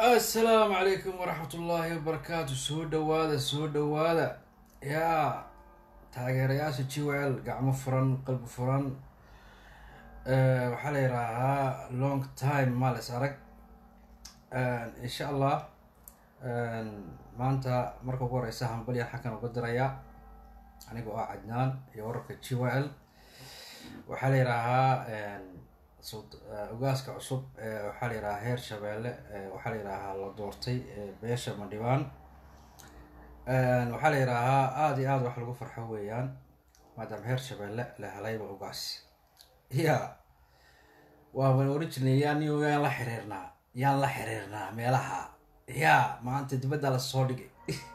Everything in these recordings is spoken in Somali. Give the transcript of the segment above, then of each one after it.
assalaamu calaykum waraxmat ullaahi wabarakaatu soo dhawaada soo dhawaada yaa taageerayaasha jwl gacmo furan qalbi furan waxaa la yidhaahaa long time maales arag insha allah maanta marka ugu horeysa hambalyan xagkan uga dirayaa aniga oo ah cadnaan iyo wararka jwl waxaa la yidhaahaa ogaaska cusub waxaa la yidhahaa heer shabeelle waxaa la yidhaahaa la doortay beesha mandhibaan waxaa la yidhaahaa aada iyo aada wax lagu farxo weeyaan maadaama heer shabeelle la helayba ogaas ya waaban oran jirnay yaan yaan la xiriirnaa yaan la xiriirnaa meelaha ya maanta dibadda la soo dhigay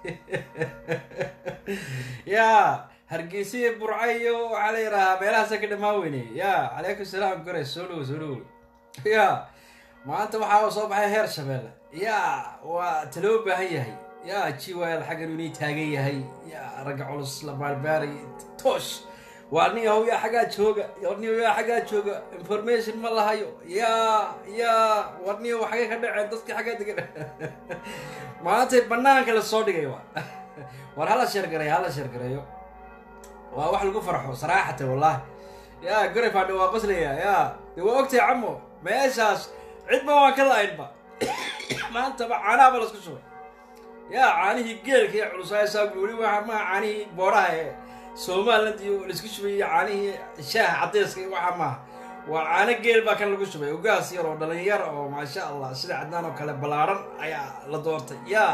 ya hargeysa burca iyo waxaa la yidhahaa meelahaasa ka dhamaan weyney ya calaykum salaam gore soo dhowo soo dhowo ya maanta waxaa soo baxay heer shabeelle ya waa taloo baahan yahay ya jiwal xaggan inii taagan yahay ya ragga culus la baarbaaray toosh waa nin yahow yaa xaggaa jooga nin yaa xaggaa jooga information ma lahayo ya ya war nin yahow xagee ka dhaceen dadkii xaggaa degan maantay banaanka la soo dhigay wa war hala sheergareeyo hala sheergareeyo waa wax lagu farxo saraaxata wallahi ya gore faadhi waa qoslaya ya de waa ogtay camo meeshaas cidba waan ka la-aynba maantaba caanaha ba lasku shubay ya caanihii geelka iyo culusaasaagu weli waa maha caanihii booraha ee somaliland iyo laisku shubay iyo caanihii shaaha cadeyska iyo waxa maaha waa caano geel baa kan lagu shubay ogaas yar oo dhalinyar oo maasha allah sida cadnaan oo kale ballaaran ayaa la doortay ya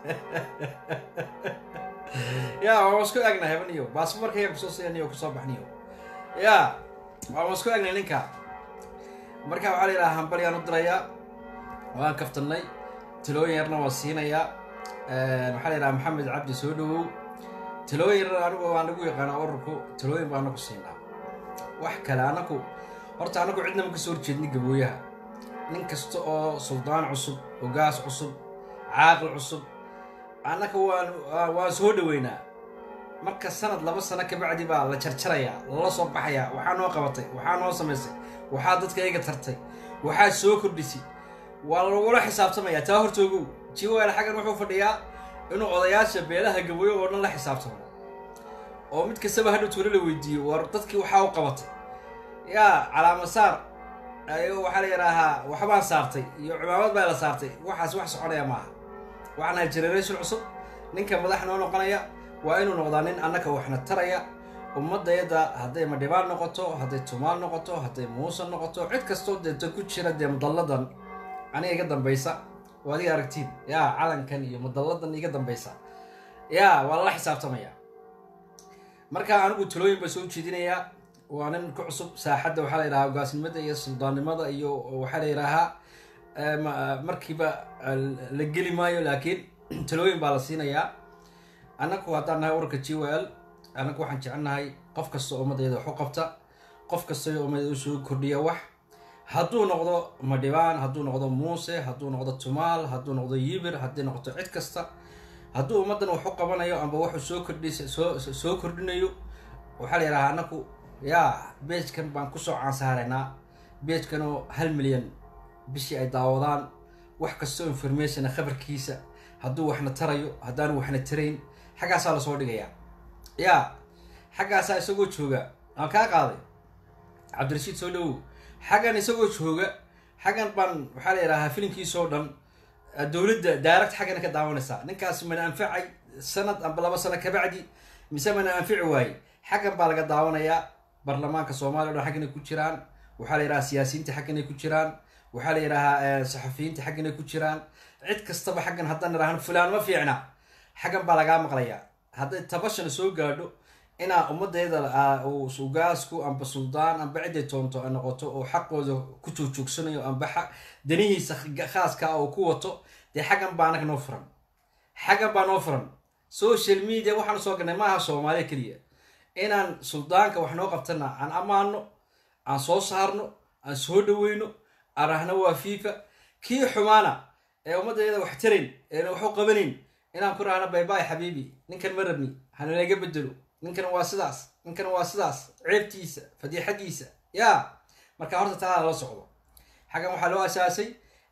ya waan isku egnay hebaniyo baasmarkaya kusoo sianiyo kusoo baxniyo ya waan isku egnay ninka marka waxaa la yidhaha hambalyaan u dirayaa waan kaftanay talooyin yarna waan siinayaa waxaa la yidhaha maxamed cabdi soo dhawow talooyin yar anigu waan nagu yaqaanaa ururku talooyin baa anaku siinaa wax kale anaku horta anagu cidna ma kasoo horjeedni gabooyaha nin kasta oo suldaan cusub ogaas cusub caaqil cusub annaka waan waan soo dhaweynaa marka sanad laba sano kabacdi baa la jarjarayaa lala soo baxayaa waxaa noo qabatay waxaa noo samaysay waxaa dadka iga tartay waxaa soo kordhisay waa lagula xisaabtamayaa taa hortoogow jiwal xaggan wuxuu fadhiyaa inuu odayaasha beelaha gabooyo oo dhan la xisaabtamo oo mid kastaba hadhow tuulo la weydiiyo war dadkii waxaa u qabatay yaa calaama saar ayo waxaa la yidhaahaa waxbaan saartay iyo cimaamad baa la saartay waxaas wax soconaya maaha waxaan nahay generation cusub ninka madax noo noqonaya waa inuu noqdaa nin annaka waxna taraya ummadayada hadday madhibaan noqoto hadday tumaal noqoto hadday muuse noqoto cid kastoo deeta ku jira dee mudalladan aniga iga dambaysa oo adiga aragtiin yaa calankan iyo mudalladan iga dambaysa yaa waa lala xisaabtamaya marka anigu talooyin baa soo jeedinayaa waa nin ku cusub saaxadda waxaa la yidhahaa ogaasnimada iyo suldaannimada iyo waxaa la yidhaahaa markiiba la geli maayo laakiin talooyin baa la siinayaa annaku haddaan nahay urarka g w l annagu waxaan jecelnahay qof kasta oo ummadayada wax u qabta qof kasta oo ummadayada usoo kordhiya wax hadduu noqdo madhibaan hadduu noqdo muuse hadduu noqdo tumaal hadduu noqdo yibir haddii noqoto cid kasta hadduu ummaddan wax u qabanayo amba waxuu soo kordhis soo soo kordhinayo waxaa la yidhahaa annaku yaa beejkan baan kusoo caansaaraynaa beejkan oo hal milyan bishii ay daawadaan wax kastoo informationa khabarkiisa hadduu waxna tarayo haddaanu waxna tarayn xaggaasaa lasoo dhigayaa yaa xaggaasaa isagoo jooga aan kaa qaaday cabdirashiid soo dhawow xaggan isagoo jooga xaggan baan waxaa la yidhahaa filimkiisoo dhan dowladda direct xaggana ka daawanaysaa ninkaas mana anfacay sanad amba laba sano kabacdi mise mana anfici waaye xaggan baa laga daawanayaa baarlamaanka soomaaliya o dhan xagganay ku jiraan waxaa la yidhahaa siyaasiyiinta xagganay ku jiraan waxaa la yidhahaa saxafiyiinta xagganay ku jiraan cid kastaba xaggan haddaan idhaahno fulaan ma fiicna xaggan baa lagaa maqlayaa hadday tabashana soo gaadho inaa ummadayda ugaasku amba suldaan amba ciday toonto ay noqoto oo xaqooda ku joogjoogsanayo amba danihiisa khaaska oo ku wato dee xaggan baa anag noo furan xaggan baa noo furan social media waxaanu soo galnay maaha soomaaliya keliya inaan suldaanka wax noo qabtana aan ammaano aan soo saarno aan soo dhaweyno aan rahno waa fifa kii xumaana ee ummadayada wax tarayn eena waxu qabanayn inaan ku rahno baybay xabiibi ninkan ma rabni hanalaga bedelo ninkan waa sidaas ninkan waa sidaas ceebtiisa fadiixadiisa yaa marka horta taa lala socdo xaggan waxaa loo asaasay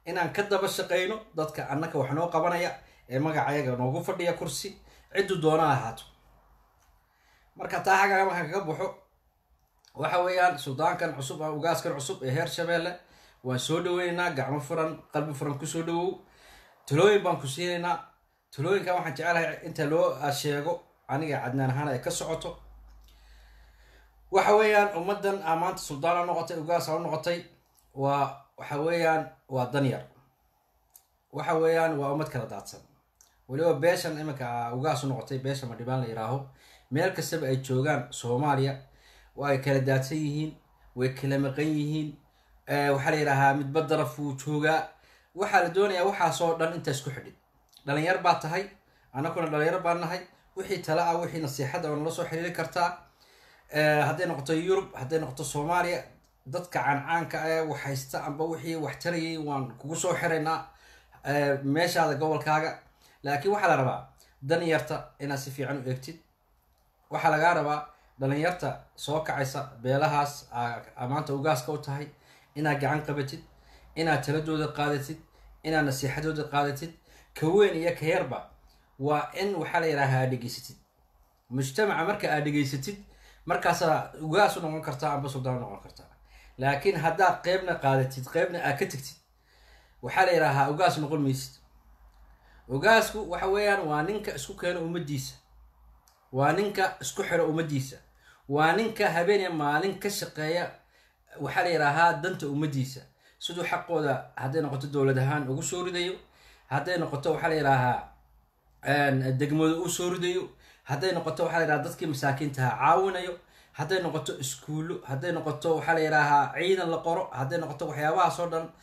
inaan ka daba shaqayno dadka annaka wax noo qabanaya ee magacayaga noogu fadhiya kursi ciddu doona ahaato marka taa xaggaa markaan kaga baxo waxa weeyaan suldaankan cusub ama ugaaskan cusub ee heer shabeelle waan soo dhaweynaynaa gacmo furan qalbi furan kusoo dhawow talooyin baan ku siinaynaa talooyinkan waxaan jecelahay inta loo sheego aniga cadnaan ahaan ay ka socoto waxa weeyaan ummaddan aa maanta suldaan a noqotay ugaas a noqotay waa waxa weeyaan waa danyar waxa weeyaan waa ummad kala daadsan weliba beeshan iminka ugaas u noqotay beesha madhibaan la yihaaho meel kastaba ay joogaan soomaaliya waa ay kala daadsan yihiin way kala maqan yihiin waxaa la yidhaahaa midba daraf wuu joogaa waxaa la doonayaa waxaasoo dhan intaa isku xidhin dhalinyar baa tahay annaguna dhalinyar baa nahay wixii tala ah wixii nasiixada oo nala soo xiriiri kartaa hadday noqoto yurub hadday noqoto soomaaliya dadka cancaanka ee wax haysta amba wixii wax tarayay waan kugu soo xiraynaa meeshaada gobolkaaga laakiin waxaa la rabaa danyarta inaad si fiican u eegtid waxaa lagaa rabaa dhalinyarta soo kacaysa beelahaas maanta ugaaska u tahay inaad gacan qabatid inaad taladooda qaadatid inaad nasiixadooda qaadatid ka weyn iyo ka yarba waa in waxaa la yidhaaha aad dhegeysatid mujtamaca marka aad dhegeysatid markaasaa ugaas u noqon kartaa amba suldaan u noqon kartaa laakiin haddaad qeybna qaadatid qeybna aad ka tegtid waxaa la yidhaahaa ugaas noqon maysid ugaasku waxa weeyaan waa ninka isku keeno ummaddiisa waa ninka isku xiro ummaddiisa waa ninka habeeniya maalin ka shaqeeya waxaa la yidhaahaa danta ummaddiisa siduu xaqooda hadday noqoto dowlad ahaan ugu soo ridayo hadday noqoto waxaa la yidhaahaa degmada u soo ridayo hadday noqoto waxaa la yidhaha dadkii masaakiintaha caawinayo hadday noqoto iskuullo hadday noqoto waxaa la yidhaahaa ciidan la qoro hadday noqoto waxyaabahaas oo dhan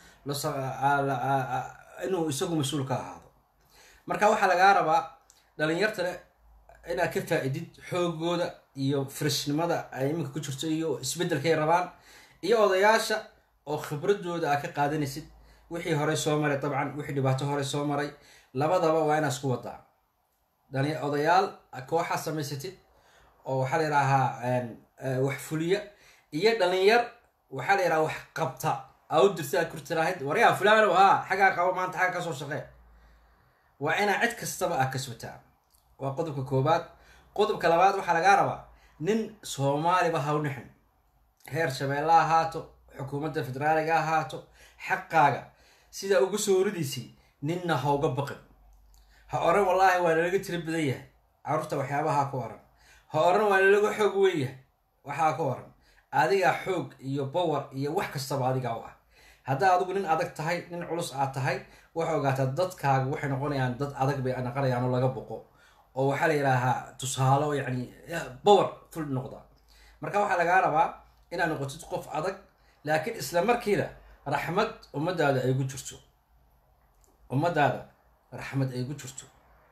inuu isagu mas-uul ka ahaado marka waxaa lagaa rabaa dhalinyartana inaad ka faa-idid xoogooda iyo freshnimada ay iminka ku jirto iyo isbeddelkay rabaan iyo odayaasha oo khibradooda aad ka qaadanaysid wixii horey soo maray dabcan wixii dhibaato horey soo maray labadaba waa inaad isku wadaa odayaal kooxaa samaysatid oo waxaa la yidhaahaa wax fuliya iyo dhalinyar waxaa la yidhaha wax qabta aa u dirta aad kurtirahayd waryaa fulaanow haa xaggaa qabo maanta xagga kasoo shaqee waa inaa cid kastaba aad kasbataa waa qodobka koobaad qodobka labaad waxaa lagaa rabaa nin soomaaliba ha u nixin heer shabeelle ahaato xukuumadda federaaliga ahaato xaqaaga sidaa uga soo horidaysay ninna ha uga baqin ha oran wallaahi waa nalaga tiro badan yahay carruurta waxyaabaha ku oran ha oran waa nalaga xoog weyn yahay waxaa ku oran adigaa xoog iyo bawar iyo wax kastaba adigaa u ah haddaa adigu nin adag tahay nin culus aad tahay waxay ogaataa dadkaaga waxay noqonayaan dad adag bay naqanayaan oo laga boqo oo waxaa la yidhaahaa tusaalo yacni bawar ful noqda marka waxaa lagaa rabaa inaad noqotid qof adag laakiin isla markiina raxmad ummadaada ay gu jirto ummadaada raxmad ay gu jirto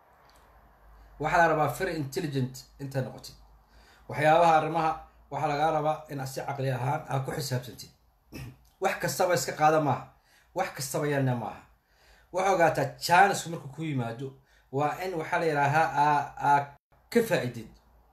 waxaa la rabaa very intelligent intaad noqotid waxyaabaha arrimaha waxaa lagaa rabaa inaad si caqli ahaan aad ku xisaabtantid wax kastaba iska qaada maaha wax kastaba yanna maaha waxaa ogaataa jaanisku markuu ku yimaado waa in waxaa la yidhaahaa aa ka faa-idid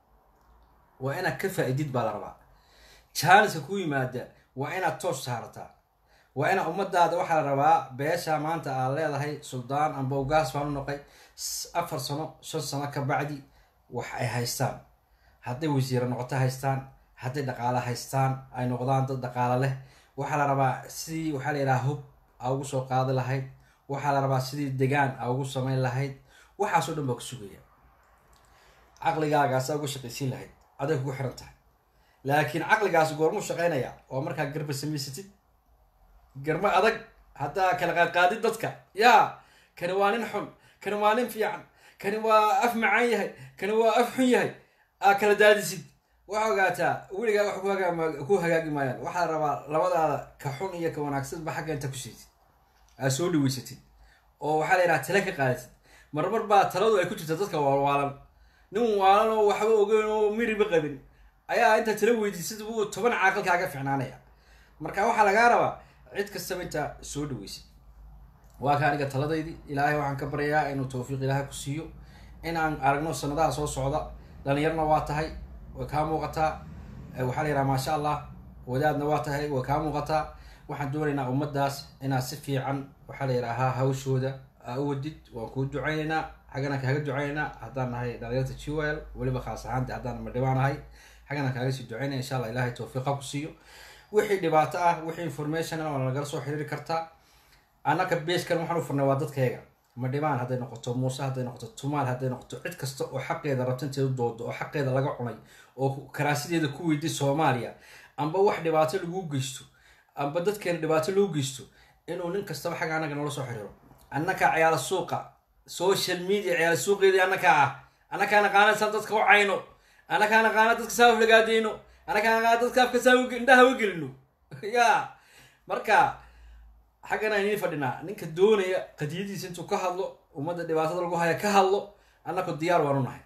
waa inaad ka faa-idid baa la rabaa jaaniska ku yimaada waa inaad toos saarataa waa ina ummadaada waxaa la rabaa beesha maanta aad leedahay suldaan amba ugaas baan u noqay afar sano shan sano ka bacdi wax ay haystaan hadday wasiiro noqoto haystaan hadday dhaqaale haystaan ay noqdaan dad dhaqaale leh waxaa la rabaa sidii waxaa la yidhaha hub aa ugu soo qaadi lahayd waxaa la rabaa sidii degaan aa ugu samayn lahayd waxaasoo dhan baa ku sugaya caqligaagaasa uga shaqaysiin lahayd aday kugu xiran tahay laakiin caqligaasi goormuu shaqaynaya waa markaa garba samaysatid garmo adag haddaa kala qaadqaadid dadka yaa kani waa nin xun kani waa nin fiican kani waa af macaan yahay kani waa af xun yahay aa kala daadisid waxaa ogaataa weligaa wax ku hagaagi maayaan waxaa la rabaa labadaada ka xun iyo ka wanaagsanba xagga inta ku siitid aad soo dhaweysatid oo waxaa la yidhaha tale ka qaadatid marmar baa taladu ay ku jirta dadka waalwaalan nin waalan oo waxba ogeyn oo miriba qabin ayaa intaa tala weydiisad buu toban caaqilkaaga ficnaanaya marka waxaa lagaa rabaa cid kastaba intaa soo dhaweysid waa ka aniga taladaydii ilaahay waxaan ka baryayaa inuu tawfiiq ilaahay ku siiyo in aan aragno sanadaha soo socda dhalinyarna waa tahay way kaa muuqataa waxaa la yidhaha maasha allah wadaadna waa tahay way kaa muuqataa waxaan doonaynaa ummadaas inaad si fiican waxaa la yidhaahaa hawshooda aa u wadid waan kuu ducaynaynaa xaggana kaaga ducaynaynaa haddaan nahay dhalinyarta jwl weliba khaas ahaanta haddaan madhibaan nahay xaggana kaaga sii ducaynaya insha allah ilahay tawfiiqa ku siiyo wixii dhibaato ah wixii information ah waa nagala soo xiriiri kartaa annaka beeskan waxaan u furnay waa dadkayga madhibaan hadday noqoto muuse hadday noqoto tumaal hadday noqoto cid kasta oo xaqeeda rabta intay u doodo oo xaqeeda laga cunay oo karaasideeda ku weyday soomaaliya amba wax dhibaato lagu geysto amba dadkeena dhibaato loo geysto inuu nin kastaba xagga annaga noola soo xiriiro annakaa ciyaala suuqa social media ciyaala suuqeedii annakaa ah annakaa naqaana saan dadka u cayno annakaa naqaana dadka saa uflagaadeyno annakaa naqaana dadka afka saa indhaha u gelino ya marka xaggana inin fadhinaa ninka doonaya qadiyadiisa intuu ka hadlo ummadda dhibaatada lagu haya ka hadlo annaku diyaar waanu nahay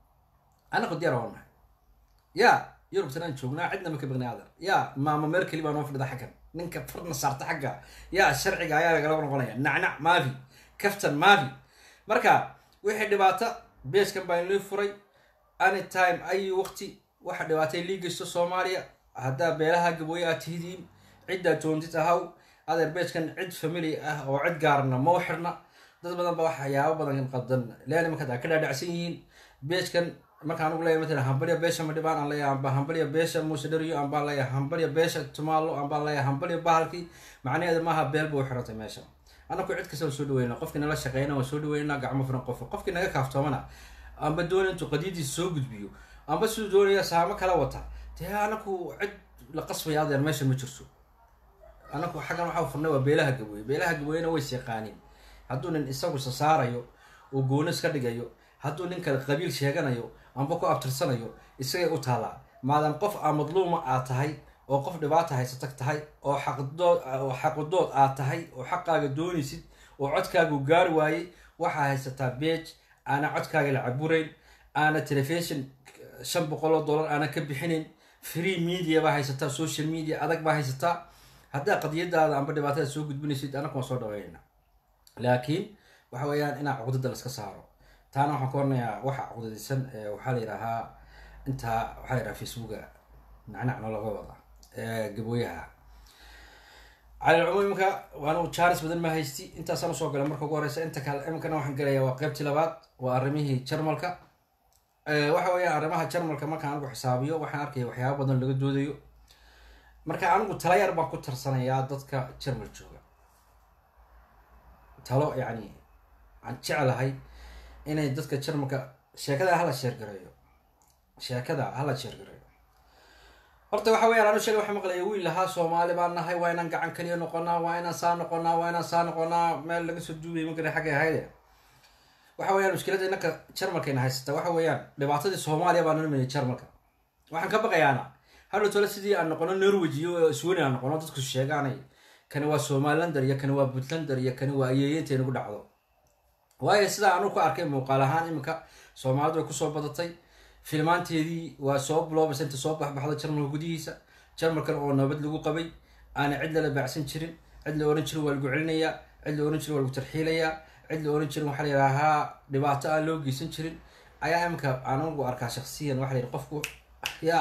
annaku diyaar waanu nahay ya yurubtan aan joognaa cidna ma ka baqnay adan ya maama meel keli baa noo fadhida xaggan ninka farna saarta xagga ya sharciga ayaa lagala noqonaya nacnac maafi kaftan maafi marka wixii dhibaata beeskan baa inlii furay anytime ayi waqti waxa dhibaatay lii geysto soomaaliya haddaa beelaha gabooye aad tihidiin ciddaa joontid ahaw adeer beeskan cid family ah oo cid gaarna mau xirna dad badan ba waxyaabo badan qadan leeli markaad ka dhaadhacsan yihiin beeskan marka anugu leeyahay matalan hambalya beesha madhibaan aan leeyahay amba hambalya beesha muuse dheriyo ambaan leeyahay hambalya beesha tumaalo ambaan leeyahay hambalya bahalkii macnaheedu maaha beel ba u xirantay meesha anaku cid kasta waan soo dhaweyna qofkii nala shaqeyna waan soo dhaweynaa gacmo furan qof qofkii naga kaaftoomana amba doonaya intuu qadiyadiisa soo gudbiyo amba siduu doonaya saamo kala wata dee anaku cid la qasbaya adeer meesha ma jirto anaku xaggan waxaa furnay waa beelaha gabooye beelaha gabooyena way seeqaaniin hadduu nin isagu sasaarayo oo goonis ka dhigayo hadduu nin kale qabiil sheeganayo amba ku abtirsanayo isagay u taallaa maadaam qof aa madluuma aad tahay oo qof dhibaata haysatag tahay oo xaqdood oo xaqudood aad tahay oo xaqaaga doonaysid oo codkaagu gaari waayey waxaa haysataa beej aana codkaaga la caburayn aana telefishon shan boqol oo dollar aana ka bixinayn free media baa haysataa social media adag baa haysataa haddaa qadiyadaada amba dhibaatada soo gudbinaysid anaku waan soo dhaweynaa laakiin waxa weeyaan inaa cuqdada laska saaro taana waxaan ka warnayaa waxa cuqdadaysan waxaa la yidhaahaa intaa waxaa la yidhaha facebooka nacnacno laga wada gabooyaha calilcumuum imika waanu jaaris badan ma haysti intaasaan usoo galay marka ugu horeysa inta kale iminkana waxaan gelayaa waa qeybtii labaad waa arrimihii jarmalka waxa weeyaan arrimaha jarmalka markaan anigu xisaabiyo waxaan arkaya waxyaaba badan laga doodayo marka anigu tala yar baan ku tarsanayaa dadka jarmal jooga talo yacni aan jeclahay inay dadka jarmalka sheekada hala sheergareeyo sheekada hala sheergareeyo horta waxa weyaan anu sheega waxa maqlaya wiil lahaa soomaali baan nahay waa inaan gacan kaliya noqonaa waa inaan saa noqonaa waa inaan saa noqonaa meel laga soo duubay magara xaggay ahayde waxa weyaan mushkilada inanka jarmalkayna haysata waxa weeyaan dhibaatadii soomaaliya baa nalmayay jarmalka waxaan ka baqayaana hadhow tole sidii aan noqono norway iyo sweden aan noqono dadku sheegaanay kani waa somalilander iyo kani waa puntlander iyo kani waa ayeeyeynta inagu dhacdo waayo sidaa anu ku arkay muuqaal ahaan iminka soomaalidu way kusoo badatay filmaanteedii waa soo biloobaysa inta soo baxbaxda jarmalka gudihiisa jarmalkan oo nabad lagu qabay aana cid lala baacsan jirin cid la ohan jirin waa lagu celinayaa cid la ohan jirin waa lagu tarxiilayaa cid la ohan jirin waxaa la yidhaahaa dhibaato aan loo geysan jirin ayaa iminka aanagu arkaa shaksiyan waxa la yidhi qofku ya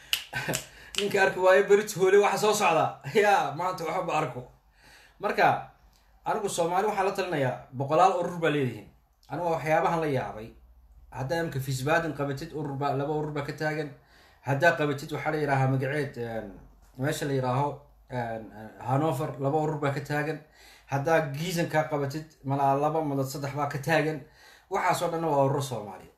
ninka arki waayo berit hoole waxa soo socda ya maanta waxba arko marka anigu soomaali waxaan la talinayaa boqolaal urur baa leedihiin anigu waxyaabahan la yaabay haddaa imka fisbaadin qabatid ururba laba urur baa ka taagan haddaa qabatid waxaa la yidhaahaa magaceed meesha la yidhaaho hanover laba urur baa ka taagan haddaa giisan kaa qabatid malaa laba madad saddex baa ka taagan waxaasoo dhanna waa ururo soomaaliya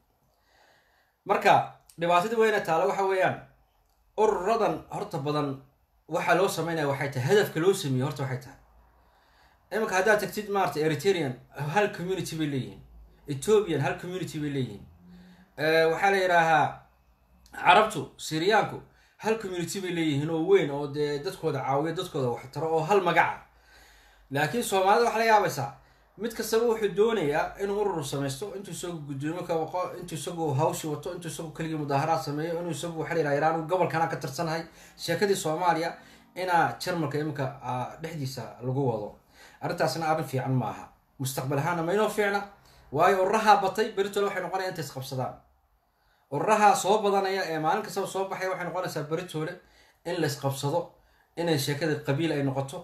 marka dhibaatada weyna taala waxa weeyaan ururadan horta badan waxaa loo sameynaya waxay tahay hadafka loo sameeyey horta waxay tahay iminka haddaad tagtid maarata eritrean hal community bay leeyihiin ethoopian hal community bay leeyihiin waxaa la yidhaahaa carabtu syriyaanku hal community bay leeyihiin oo weyn oo dee dadkooda caawiyo dadkooda waxtaro oo hal magaca laakiin soomaalida waxaa la yaabaysaa mid kastaba wuxuu doonayaa inuu urur samaysto intuu isagu gudoomo ka waqo intuu isagu hawshi wato intuu isagu keligii mudaaharaad sameeyo inuu isagu waxa la yidhaha iraan gobolkana ka tirsanahay sheekadii soomaaliya inaa jarmalka iminka dhexdiisa lagu wado arrintaasna arrin fiican maaha mustaqbal ahaana maynoo fiicna waayo ururahaa batay beritole waxay noqonaya intay isqabsadaan ururahaa soo badanaya ee maalin kastaba soo baxaya waxay noqonaysaa beritoole in la isqabsado inay sheekada qabiil ay noqoto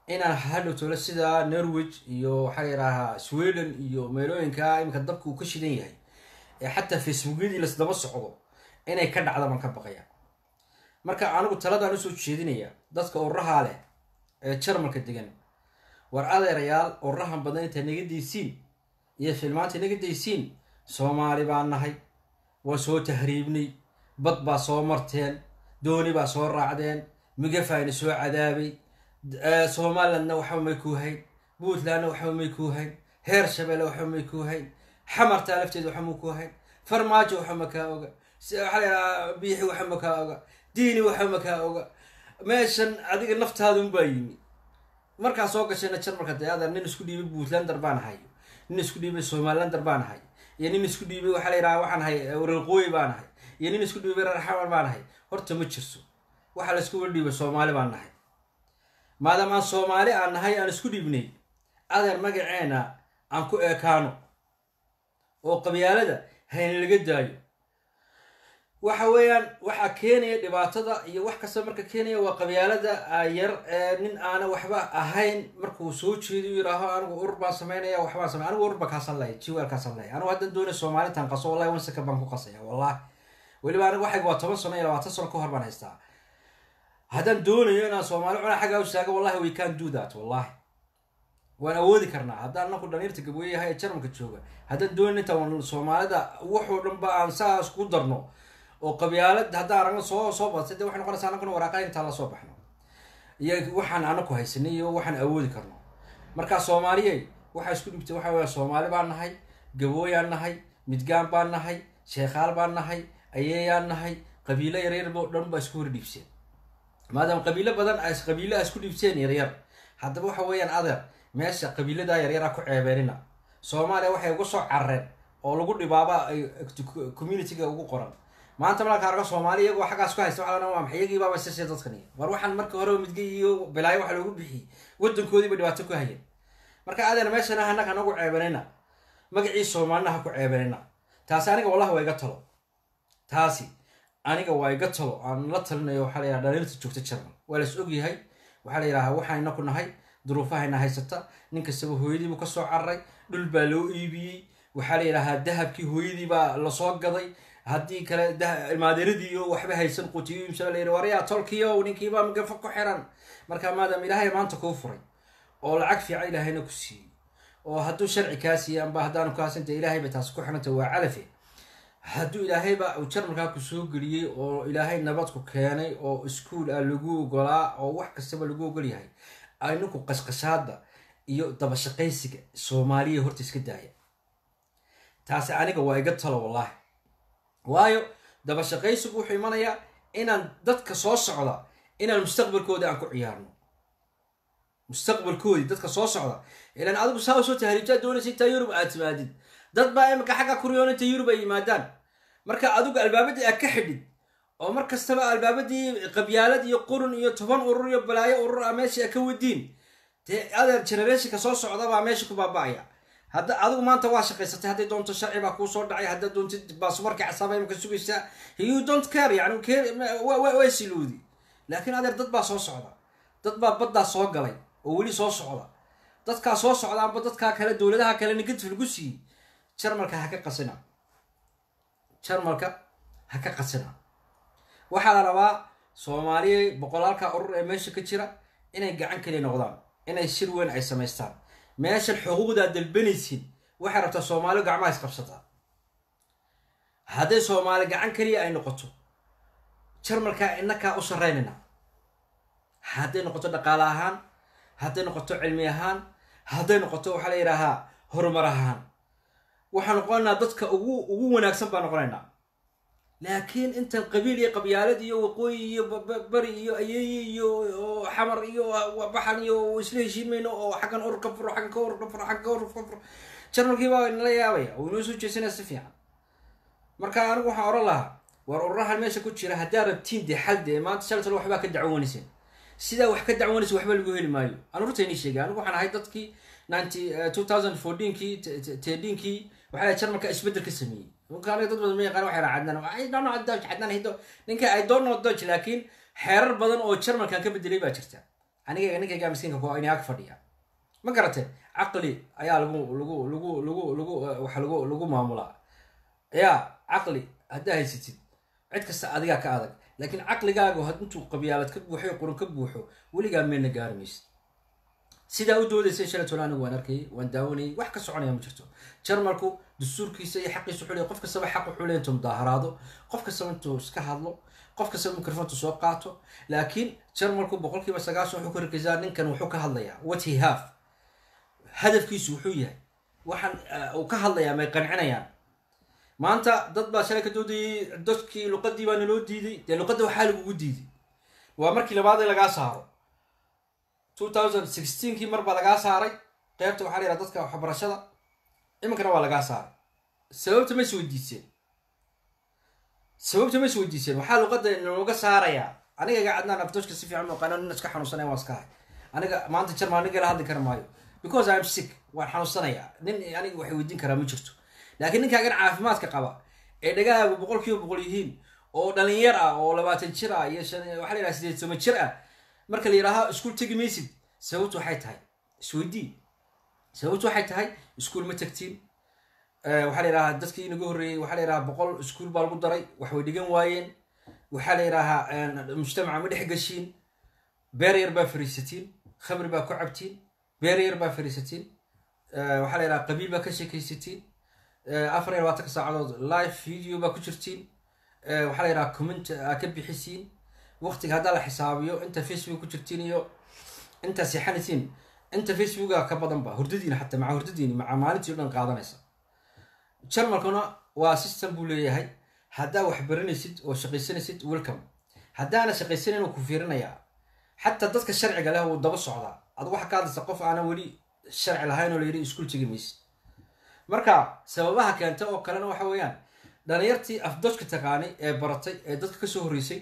inaan hadhow tole sida norwich iyo waxaa la yidhaahaa sweden iyo meelooyinka iminka dabka uu ka shidan yahay ee xataa facebookyadii lasdaba socdo inay ka dhacda baan ka baqaya marka anigu taladaan usoo jeedinaya dadka ururahaa leh ee jarmalka degan war adeerayaal ururahan badan intaa naga daysiin iyo filmaanta naga daysiin soomaali baan nahay waa soo tahriibnay bad baa soo marteen dooni baa soo raacdeen migafaayna soo cadaabay somalilandna waxba may kuu hayn puntlandna waxba may kuu hayn heer shabeelle waxba may kuu hayn xamartaa lafteeda waxba ma kuu hayn farmaajo waxba ma kaa oga waxaa laydhahaa biixi waxba ma kaa oga diini waxba ma kaa oga meeshan adiga naftaada unbaa yimi markaa soo gashayna jarmalka dayaada nin isku dhiibay puntlander baan ahay nin isku dhiibay somalilander baan ahay iyo nin isku dhiibay waxaa la yidhaha waxaan ahay reerqooyi baan ahay iyo nin isku dhiibay reer xamar baan ahay horta ma jirso waxaa la isku wala dhiibay soomaali baan nahay maadaama aan soomaali aan nahay aan isku dhiibnay adeer magaceena aan ku eekaano oo qabyaalada hayna laga daayo waxa weeyaan waxaa keenaya dhibaatada iyo wax kasta marka keenaya waa qabyaalada yar ee nin aana waxba ahayn markuu soo jeediyo yidhaaho anigu urur baan sameynaya waxbaan samey anigu urur baan kaasan laya jiwaal kaasan laya anigu haddan doonay soomaalitan qaso wallahi wan saka baan ku qasaya wallahi weliba anigu waxayga waa toban sano iyo labaatan sano ka hor baan haystaa haddaan doonayo inaan soomaali cunaa xaggaa u istaago wallahi we can do that wallahi waan awoodi karnaa haddaan anaku dhaliirta gabweyahay ee jarmalka jooga haddaan doonayo intaan soomaalida wuxuu dhan ba aan saas ku darno oo qabyaalad haddaan aragno soo soo badsay dee waxay noqonaysaa anaguna waraaqada intaan la soo baxno iyo waxaan anaku haysanay iyo waxaan awoodi karno markaa soomaaliyey waxaa isku dhibtay waxa weya soomaali baan nahay gabooyaan nahay midgaan baan nahay sheekhaal baan nahay ayeeyaan nahay qabiilo yaryarbo dhan baa isku hor dhiibseen maadaama qabiilo badan as qabiilo a isku dhiibseen yaryar haddaba waxa weeyaan adeer meesha qabiiladaa yaryara ku ceebeenina soomaaliya waxay uga soo carareen oo lagu dhibaaba communitiga ugu qoran maanta malaka argo soomaali iyagoo xaggaas ku haysta waa waa maxay iyagii baaba sisay dadkani war waxaan marka hore midga iyo bilaayo waxa loogu bixiyey wadankoodiiba dhibaato ku hayeen marka adeer meeshana hanaga nagu ceebanina magacii soomaalina ha ku ceebanina taasi aniga wallahi waa iga talo taasi aniga waa iga talo aan la talinayo waxaa la yidhaha dhaliirta joogta jarmal waa las ogyahay waxaa la yidhahaa waxaan inaku nahay duruufahayna haysata nin kastaba hooyadiibuu kasoo cararay dhul baa loo iibiyey waxaa la yidhahaa dahabkii hooyadii baa lasoo gaday haddii kale ilmaadeeradiiyo waxba haysan qutiyoimsala layidhi waryaa tolkiyo ninkiibaa magafa ku xiran marka maadaama ilaahay maanta kuu furay oo lacag fiican ilaahayna ku siiyey oo hadduu sharci kaa siiyey amba haddaanu kaasinta ilaahay bay taasi ku xiranta waa calafe hadduu ilaahayba uu jarmalkaa ku soo geliyey oo ilaahay nabadku keenay oo iskuol ah lagu ogolaa oo wax kastaba lagu ogol yahay aninku qashqashaada iyo dabashaqaysiga soomaaliya horta iska daaya taasi aniga waa iga talo wallahi waayo dabashaqaysigu wuxuu imanayaa inaan dadka soo socda inaan mustaqbalkooda aan ku ciyaarno mustaqbalkoodii dadka soo socda ilaan adigu saa usoo tahriibtaa doonaysa intaa yurub aad timaadid dad baa imika xagga kuryoon inta yurub ay yimaadaan marka adigu albaabadii aad ka xidhid oo mar kastaba albaabadii qabyaalad iyo qurun iyo toban urur iyo balaayo urur a meesha ka wadiin dee adeer generationka soo socda baa meesha ku baaba-aya hadda adigu maanta waa shaqaysatay hadday doonto sharci baa kuu soo dhacay haddaad doontid baasumarka casaaba imika sugaysaa you don't care yani waa siloodi laakiin adeer dad baa soo socda dad baa baddaa soo galay oo weli soo socda dadkaa soo socda amba dadkaa kale dowladaha kale negative lagu siiyey jarmalka ha ka qasina jarmalka ha ka qasina waxaa la rabaa soomaaliya boqolaalka urur ee meesha ka jira inay gacan keliya noqdaan inay shir weyn ay samaystaan meeshan xuquuqdaad dalbanaysid waxay rabtaa soomaaliya gacmaha isqabsataa hadday soomaali gacan keliya ay noqoto jarmalkaa inakaa u sarreynayna hadday noqoto dhaqaale ahaan hadday noqoto cilmi ahaan hadday noqoto waxaa la yidhaahaa horumar ahaan waxaan noqonaynaa dadka ugu ugu wanaagsan baan noqonaynaa laakiin intan qabiil iyo qabyaalad iyo waqooyi iyo bari iyo ayeeye iyo xamar iyo baxan iyo isla heshiimayno oo xaggan urur ka furo xaggan ka urur ka furo xaggan ka urur ka furo jarmalkii baa nala yaabaya oo inoo soo jeesanaya si fiican marka anigu waxaan oran lahaa war ururahan meesha ku jira haddaa rabtiin dee xal dee maanta shaltalo waxbaa ka dacwoonayseen sidaa wax ka dacwoonaysa waxba lagu heli maayo aan urta inii sheegay anigu waxaan ahay dadkii ninety two thousand fourteenkii tedinkii waxaa jarmalka isbeddel ka sameeyey ninka aniga dad badan ma yaqaan waxay raha cadnaan I don't know Dutch cadnaan hido ninka I don't know Dutch laakiin xeerar badan oo jarmalkan ka bedelay baa jirta aniga ninkayga miskiinka ku ini ag fadhiya ma garate caqli ayaa lagu lagu lagu lagu lagu waxa lagu lagu maamulaa ya caqli haddaa haysatid cid kasta adigaa ka adag laakiin caqligaagu had intuu qabyaalad ka buuxo qurun ka buuxo weligaa meelna gaari maysid sidaa u doodaysay shalatona anigu waan arkayay waan daawanayay wax ka soconaya ma jirto jarmalku dastuurkiisa iyo xaqiisa wuxuu leeyahay qof kastaba xaq wuxuu leeyahay intuu mudaaharaado qof kastaba intuu iska hadlo qof kastaba mikrofontu soo qaato laakiin jarmalku boqolkiiba sagaashan wuxuu ka rakaysaa ninkan wuxuu ka hadlayaa what he have hadafkiisu wuxuu yahay waxaan uu ka hadlayaa may qancinayaan maanta dad baa shalay ka doodayay dadkii luqadii baa naloo diiday dee luqadda waxaa lagugu diiday waa markii labaad ee lagaa saaro two thousand sixteenkii mar baa lagaa saaray qeybta waxaa la yidhaha dadka waxbarashada iminkana waa lagaa saaray sababta ma is weydiiseen sababta ma is weydiiseen waxaa luqadda nalooga saarayaa aniga iga cadnaan abdooshka si fiican muuqaano nin iska xanuunsanaya waan iska hay aniga maanta jarmal aniga la hadli kara maayo because i am sick waan xanuunsanayaa nin aniga waxay weydiin karaa ma jirto laakiin ninkaagan caafimaadka qaba ee dhagahaagu boqol kiiba boqol yihiin oo dhalinyar ah oo labaatan jir ah iyo shan waxaa la yidhaha sideed toban jir ah marka la yidhaaha iskuul tegi maysid sababtu waxay tahay isweydii sababtu waxay tahay iskuul ma tagtiin waxaa la yidhahaa dadkii inaga horreeyey waxaa la yidhahaa boqol iskuul baa lagu daray wax way dhigan waayeen waxaa la yidhaahaa mujtamaca ma dhex gashiin beer yar baa fariisatiin khamri baa ku cabtiin beer yar baa fariisatiin waxaa la yidhaha qabiil baa ka sheekaysatiin afar iyo labaatanka saacadood live video baa ku jirtiin waxaa la yidhaha comment aa ka bixisiin waqtiga haddaa la xisaabiyo inta facebook ku jirtiin iyo inta seexanaysiin inta facebooka ka badan ba hurdadiina xataa maca hurdadiini maca maalintii o dhan qaadanaysa jarmalkuna waa system buu leeyahay haddaa wax baranaysid oo shaqaysanaysid welcome haddaana shaqaysanayn uu ku fiirinayaa xataa dadka sharciga leh wuu daba socdaa adu waxa ka hadlaysa qof aanan weli sharci lahayn oo la yidhi iskuul tegi maysid marka sababaha keenta oo kalena waxa weeyaan dhalinyartii afdojka taqaanay ee baratay ee dadka kasoo horreysay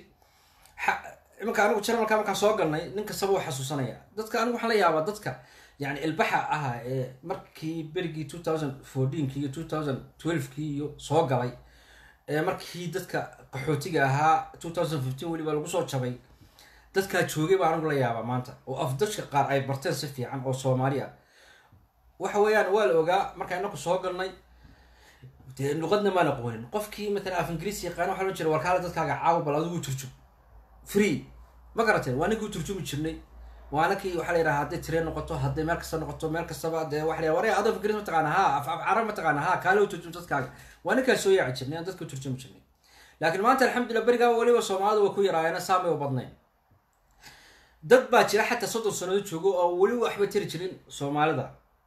iminka anigu jarmalka markaan soo galnay nin kastaba u xasuusanaya dadka anigu waxaan la yaabaa dadka yani ilbaxa aha ee markii berigii two thousand fourteenki iyo two thousand twelvekii iyo soo galay ee markii dadka qaxootiga ahaa two thousand fifteen weliba lagu soo jabay dadkaa joogay baa anigu la yaabaa maanta oo afdojka qaar ay barteen si fiican oo soomaali ah waxa weeyaan waa la ogaa markaa inaku soo galnay dee luqadna maan aqoonin qofkii matalan af ingiriis yaqaan waxa loo jira warkaale dadkaaga caawa bal adigu turjum free ma garateen waa ninkii turjumi jirnay waana kii waxaa la yidhaha hadday tireen noqoto hadday meel kasta noqoto meel kastaba dee waxa la waree adoo af ingiriis mataqaana ha af af carab mataqaana ha kaale u turjum dadkaaga waa ninkaa soo yaaci jirnay aan dadka turjumi jirnay laakiin maanta alxamdulillah berigaa weliba soomaalida way ku yaraayeena saamay u badnayn dad baa jira xataa soddon sanado joogo oo weli waxba tiri jirin soomaalida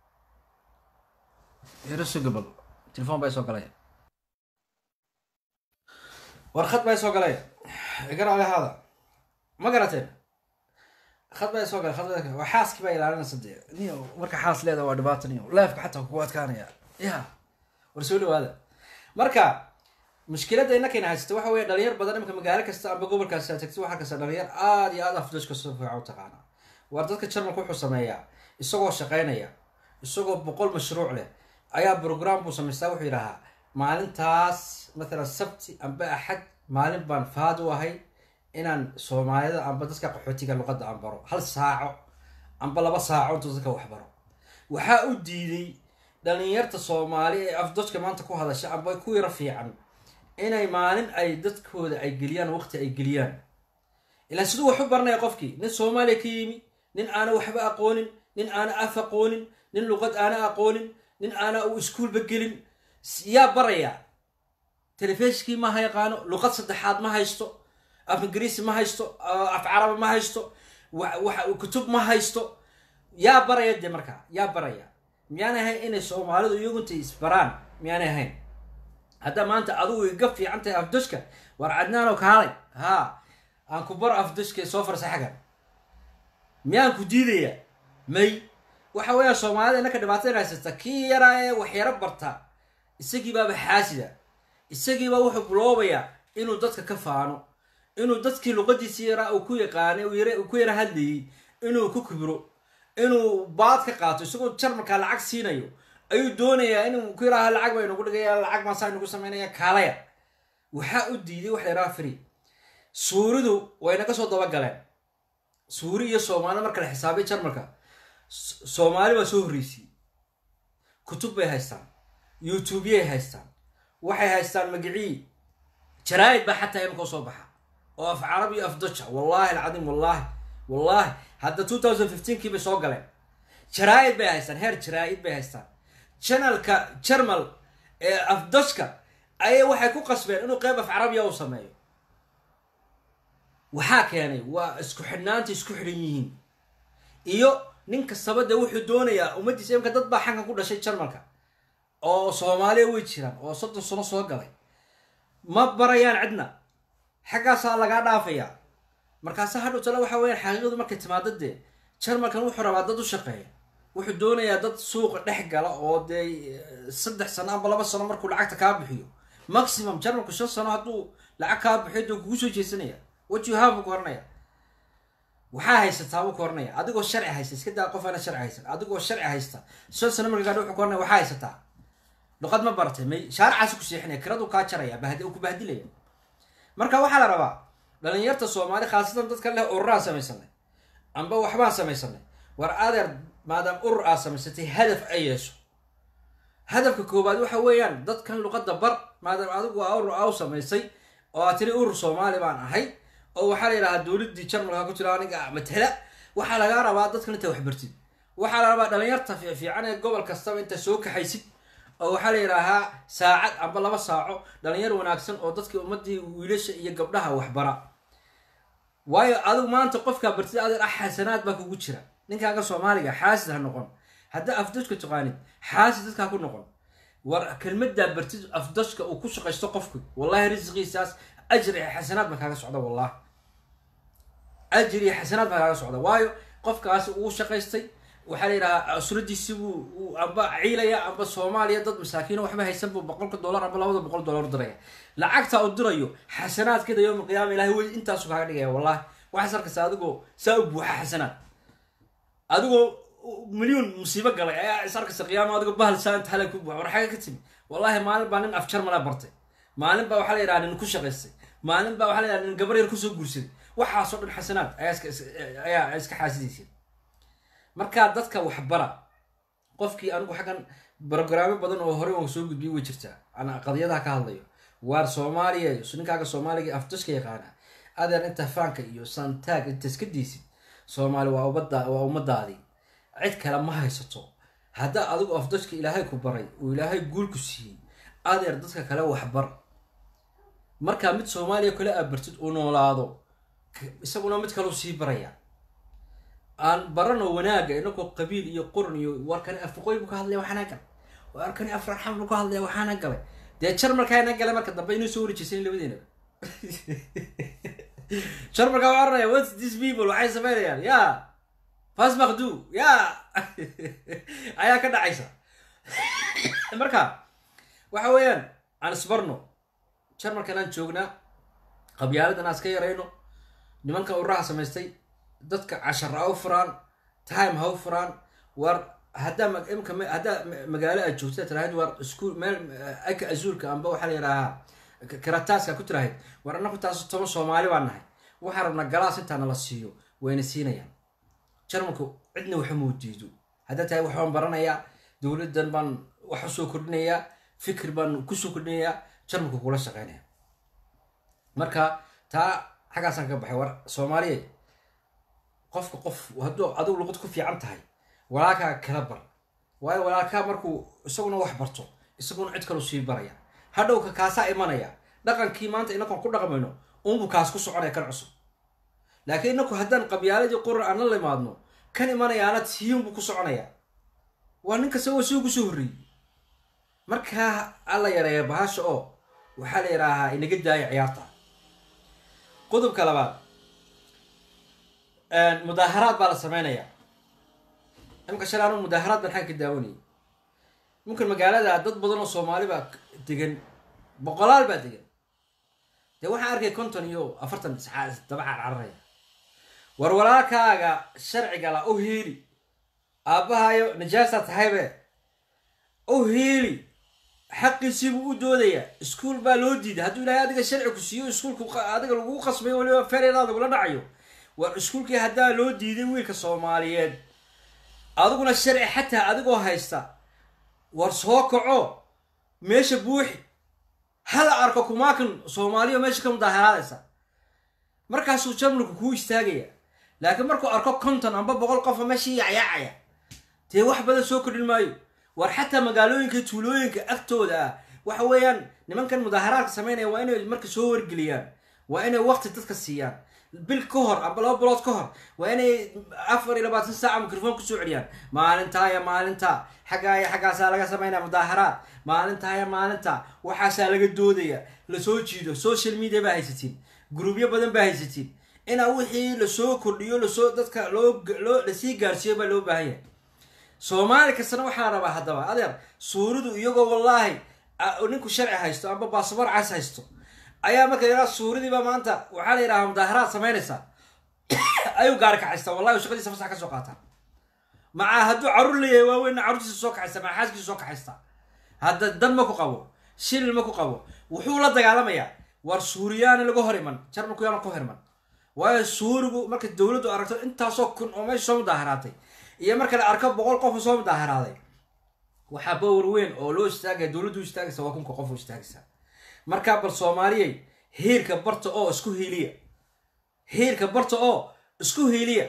gabal telefon baa soo galaya warkhad baa soo galaya igaraale haada ma garateen khad baa soo galay khad waa xaaskii baa ilaalinaysa dee niyo marka xaas leeda waa dhibaata niyo leefka xataa kugu adkaanaya ya war soo dhawaada marka mushkiladda innakayna haysata waxa weeye dhalinyar badan imika magaalo kasta amba gobolkaasi aad tagtid waxaa kasta dhalinyar aada iyo aada afdashka soo fiican u taqaana waar dadka jarmalka wuxuu sameeyaa isagoo shaqaynaya isagoo boqol mashruuc leh ayaa brogram buu samaystaa wuxuu yidhahaa maalintaas mathalan sabti amba axad maalin baan faad u ahay inaan soomaalida amba dadka qaxootiga luqadda aan baro hal saaco amba laba saaco intuu dadka wax baro waxaa u diiday dhalinyarta soomaali ee afdojka maanta ku hadasha amba ku yaro fiican inay maalin ay dadkooda ay geliyaan waqti ay geliyaan ilaa siduu wax u baranaya qofkii nin soomaaliya ka yimi nin aana waxba aqoonin nin aana af aqoonin nin luqad aana aqoonin nin aana uu iskuolba gelin yaa baraya telefishkii ma ha yaqaano luqad saddexaad ma haysto af ingiriisi ma haysto af caraba ma haysto kutub ma haysto yaa baraya dee markaa yaa baraya miyaanay ahayn inay soomaalidu iyagunta isbaraan miyaanay ahayn haddaa maanta adigu iga fiican tahay afdashka war cadnaanoo kaalay haa aan ku baro afdashka soo farsa xagan miyaan ku diidaya may waxa weeyaa soomaalida innaka dhibaatada haysata kii yaraa ee waxyaro barta isagii baaba xaasida isagii baa wuxuu buloobayaa inuu dadka ka faano inuu dadkii luqadiisii yaraa uu ku yaqaanay uu ku yara hadlayay inuu ku kibro inuu baad ka qaato isagoo jarmalkaa lacag siinayo ayuu doonayaa inuu ku yaraha lacag baa inagu dhigaya lacag maasaa inagu samaynaya kaalaya waxaa u diiday waxa yaraha free suuridu way naga soo dabagaleen suuri iyo soomaali marka la xisaabay jarmalka soomaali baa soo horreysiyey kutub bay haystaan youtubeyay haystaan waxay haystaan magicii jaraa'id baa xataa imika soo baxa oo af carab iyo af doja wallaahi alcadiim wallaahi wallaahi hadda two thousand fifteenkii bay soo galeen jaraa'id bay haystaan heer jaraa'id bay haystaan janalka jarmal ee afdashka ayay waxay ku qasbeen inuu qeyb af carabiya u sameeyo waxaa keenay waa isku xidhnaanta isku xidhan yihiin iyo nin kastaba dee wuxuu doonayaa ummaddiisa imka dad baa xankan ku dhashay jarmalka oo soomaaliya way jiraan oo soddon sano soo galay ma barayaan cidna xaggaasaa lagaa dhaafayaa markaase hadhow tale waxa weyaan xaqiiqadu markay timaado dee jarmalkan wuxuu rabaa dad u shaqeeya wuxuu doonayaa dad suuqa dhex gala oo dee saddex sano amba laba sano markuu lacagta kaa bixiyo maximum jarmalku shan sano hadduu lacag kaa bixiyo dee kugu soo jeesanaya what you have buu ku oranaya waxaa haysataa buu ku oranaya adigoo sharci haysta iska daa qof aana sharci haysan adigoo sharci haysta shan sano marka gaadho wuxuu ku oranaya waxaa haysataa luqad ma baratay may shaaricaasi ku seexinaya kiradu kaa jaraya bahdi ku bahdilaya marka waxaa la rabaa dhalinyarta soomaali khaasatan dadka leh ururaan samaysanay amba waxbaan samaysanay war adeer maadaam urur aad samaysatay hadaf ay yeesho hadafka koowaad waxa weeyaan dadkan luqadda bar maadaam adigu aa urur aa u samaysay oo aad tiri urur soomaali baan ahay oo waxaa la yidhahaa dowladdii jarmalka ku jira aniga matala waxaa lagaa rabaa dadkan inta waxbartid waxaa la rabaa dhalinyarta fiican ee gobol kastaba inta soo kaxaysid oo waxaa la yidhaahaa saacad amba laba saaco dhalinyar wanaagsan oo dadkii ummadii wiilasha iyo gabdhaha waxbara waayo adigu maanta qofkaa bartid adeer ah xasanaad baa kugu jira ninkaaga soomaaliga xaasid ha noqon haddaa afdashka taqaanid xaasid dadkaa ku noqon war kelmadaa bartid afdashka uu ku shaqaysto qofku wallahi risqiisaas ajir iyo xasanaad baa kaaga socda wallahi ajir iyo xasanaad baa kaaga socda waayo qofkaasi uu shaqaystay waxaa la yidhahaa asuradiisi buu amba ciilaya amba soomaaliya dad masaakiino waxba haysan buu boqolka dollar amba labada boqol dollar diraya lacagta uu dirayo xasanaadkeeda yowma qiyaama ilahay wey intaasu kaaga dhigaya wallahi waxaas arkaysa adigoo saa u buuxa xasanaad adigoo milyuun musiibo galay ayaa is arkaysa qiyaama adigoo bahal saanta hala ku buuxa war xaga ka timi wallahi maalin baa nin af jarmala bartay maalin baa waxaa la yidhaha nin ku shaqaystay maalin baa waxaa la yidhaha nin gabar yar kusoo guursaday waxaasoo dhan xasanaad ayaa iska ayaa iska xaasidaysa markaa dadka waxbara qofkii anigu xaggan brogaraamo badan oo hore oo soo gudbiyay way jirtaa ana qadiyadaha ka hadlayo waar soomaaliya ninkaaga soomaaliga afdashka yaqaana adeer inta faanka iyo santaag inta iska diisid soomaali waa umada waa ummadaadii cid kale ma haysato haddaa adigu afdashka ilaahay ku baray oo ilaahay guul ku siiyey adeer dadka kale waxbar markaa mid soomaaliya kale abartid uu noolaado isaguna mid kaleu sii baraya aan barano wanaaga inagoo qabiil iyo quran iyo warkani afaqooy buu ka hadlaya waxaana galay warkani afraxam buu ka hadlaya waxaana galay dee jarmalkaana galay marka dambe inuu soo wareejeysan labadeenaba jarmalka waa oranaya whats this people waxay sameynayaan ya fas makdu ya ayaa ka dhacaysa marka waxa weeyaan aan isbarno jarmalkan aan joognaa qabyaaladan aan iska yarayno nimanka ururaha samaystay dadka cashar ha u furaan time ha u furaan war haddaa imka haddaa magaalo aad joogta tirahayd war iskuol meel aka azuulka amba waxaa la yidhaahaa karataaska ku tirahayd war annaku taas toban soomaali baan nahay waxaa rabnaa galaas intaana la siiyo wayna siinayaan jarmalku cidna waxa muudiido haddaa tahay waxbaan baranayaa dowladdan baan wax usoo kordhinayaa fikir baan kusoo kordhinayaa jarmalku kula shaqeynaya marka taa xaggaasaan ka baxay war soomaaliya qofka qof hadduu adigu luqad ku fiican tahay walaalkaa kala bar waayo walaalkaa markuu isaguna wax barto isaguna cid kalu sii baraya hadhowka kaasaa imanaya dhaqankii maanta inakoon ku dhaqmayno unbu kaas ku soconaya kan cusub laakiin inaku haddaan qabyaaladii quran aan la limaadno kan imanayaana tiyunbuu ku soconaya waa nin kasta wa soo kusoo horreeyey markaa alla yareeya bahasha oo waxaa la yidhaahaa inaga daaya ciyaarta qodobka labaad mudaaharaad baa la sameynaya imka shalay anu mudaaharaad baan xagga ka daawanayay mumkin magaalada dad badan oo soomaali baa degan boqolaal baa degan dee waxaan arkay konton iyo afartan daba carcararaya war walaalkaaga sharciga la u hiili aabbahayo najaasa tahaybe u hiili xaqiisiibuu u doodayaa iskuol baa loo diiday hadduu ilaahay adiga sharci ku siiyo iskuolku adiga lagu qasbayo waliba ferelaada kula dhacayo war iskuulkii haddaa loo diiday wiilka soomaaliyeed adiguna sharci xataa adigoo haysta war soo kaco meesha buuxi hala arko kumaakan soomaaliya meesha ka mudaaharaadaysa markaasuu jarmalku kuu istaagaya laakiin markuu arko konton amba boqol qofa meeshii yacyaacaya dee wax badan soo kordhin maayo war xataa magaalooyinka tuulooyinka agtooda ah waxa weeyaan nimankan mudaaharaadka samaynaya waa inay marka soo wargeliyaan waa inay waqti dadka siiyaan bil ka hor amba laba bilood ka hor waa inay afar iyo labaatan saaca microfoon kusoo celiyaan maalintaa ya maalinta xaggaa iyo xaggaasaa laga samaynaya mudaaharaad maalintaa ya maalinta waxaasaa laga doodaya lasoo jiido social media baa haysatiin gruubyo badan baa haysatiin inaa wixii lasoo kordhiyo lasoo dadka loo loo lasii gaarsiiyo baa loo baahan yahay soomaali kastana waxaa rabaa haddaba adeer suuridu iyagoo wallaahi ninku sharci haysto amba baasabor cas haysto ayaa marka yaraa suuridiiba maanta waxaa la yidhahaa mudaaharaad samaynaysaa ayuu gaari kacaystaa wallahi shaqadiisa fasax ka soo qaataa macaa hadduu carruur leeyahay waaweynna carruurtiisa soo kaxaysta maca xaaskiisa soo kaxaysta hadda dad ma ku qabo shilil ma ku qabo wuxuu la dagaalamayaa war suuriyaana laga hor iman jarmalku yaana ku hor iman waayo suurigu marka dowladdu aragto intaasoo kun oo meesha soo mudaaharaatay iyo marka la arko boqol qof soo mudaaharaaday waxaa bawar weyn oo loo istaagaya dowladdu istaagaysa waa kunka qof u istaagaysa markaa bal soomaaliyay hiirka barta oo isku hiiliya hiirka barta oo isku hiiliya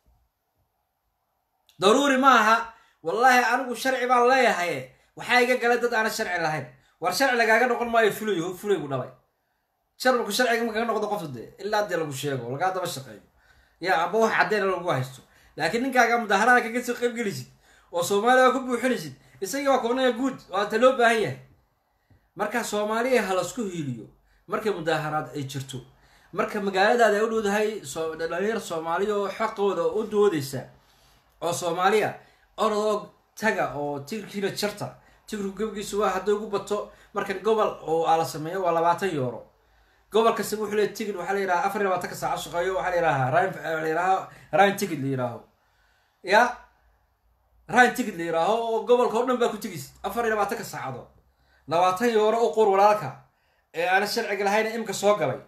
daruuri ma aha wallaahi anigu sharci baan leeyahay waxaa iga galay dad aana sharci lahayn war sharci lagaaga noqon maayo fulay fulaygu dhalay jarmalku sharciga ma kaga noqdo qofta dee ilaa dee lagu sheego lagaa daba shaqeeyo ya amba wax caddeena lagu haysto laakiin ninkaaga mudaaharaada kaga soo qayb gelisid oo soomaaliya waa ku buuxinaysid isagii waa koonaya guud waata loo baahan yahay marka soomaaliya ha lasku hiiliyo markay mudaaharaad ay jirto marka magaaladaada ay u dhowdahay dhalinyar soomaaliya oo xaqooda u doodaysa oo soomaaliya orodoo taga oo tigirkiina jarta tigirku gebgiisu waa hadday ugu bato markan gobol oo aa la sameeyo waa labaatan yooro gobol kastaba wuxuu leey tigid waxaa la yidhaha afar iyo labaatanka saaco shaqeeyo waxaa la yidhahaa ryan la yidhaha ryan tigid la yidhaaho ya ryan tigid la yidhaaho oo gobolka o dhan baa ku tigis afar iyo labaatanka saacadood labaatan yooro u qur walaalka ee aana sharciga lahayn imka soo galay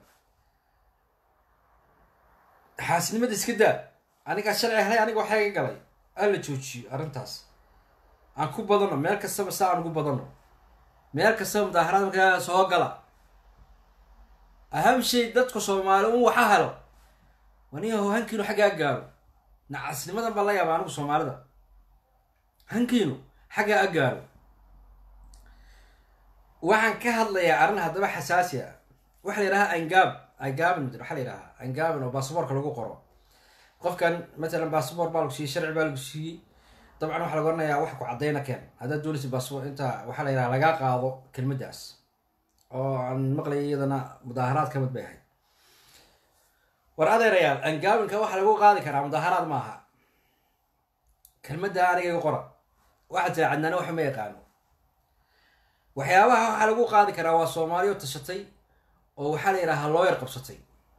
xaasnimada iska daa anigaa sharci helay aniga waxaa iga galay aan la joojiyo arrintaas aan ku badano meel kastaba saa aan ugu badano meel kastaba mudaaharaad markaa soo gala aham shay dadka soomaali un waxa helo waniyaho hankiinu xaggaa gaaro nacasnimadan baan la yaaba anigu soomaalida hankiinu xaggaa a gaaro waxaan ka hadlayaa arrin haddaba xasaasi ah waxaa la yidhahaa angaab angaabin waxaa la yidhahaa angaabin oo baasaboorka lagu qoro qofkan matalan baasabor baa lagu siiyey sharci baa lagu siiyey dabcan waxaa laga oranayaa wax ku caddayna keen haddaad doonaysa baasabor inta waxaa la yidhaha lagaa qaado kelmaddaas oo aan maqlaya iyadana mudaaharaad ka mid bay ahayd war adeerayaal angaabinka waxaa lagu qaadi karaa mudaaharaad ma aha kelmadda aniga iga qora waxaa tira cadnaana waxa ma yaqaano waxyaabaha waxaa lagu qaadi karaa waa soomaaliyo tashatay oo waxaa la yidhahaa looyar qabsatay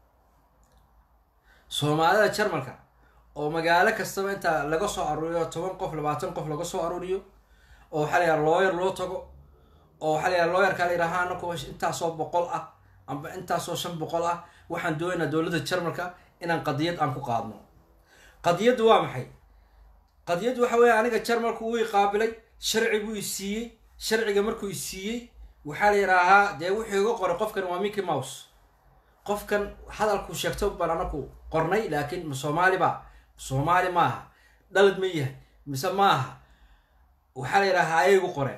soomaalida jarmalka oo magaalo kastaba inta laga soo aruuriyo toban qof labaatan qof laga soo aruuriyo oo waxaa la yidhaha looyar loo tago oo waxaa la yidhaha looyarkaa la yidhaha anaku intaasoo boqol ah amba intaasoo shan boqol ah waxaan doonaynaa dowladda jarmalka inaan qadiyad aan ku qaadno qadiyaddu waa maxay qadiyaddu waxa weeye aniga jarmalku wuu i qaabilay sharci buu i siiyey sharciga markuu i siiyey waxaa la yidhaahaa dee wuxuu iga qoray qofkan waa mickey mouse qofkan hadalku sheegto baan anaku qornay laakiin ma soomaali ba soomaali maaha dhalad ma yahay mise maaha waxaa la yidhahaa ayay igu qoreen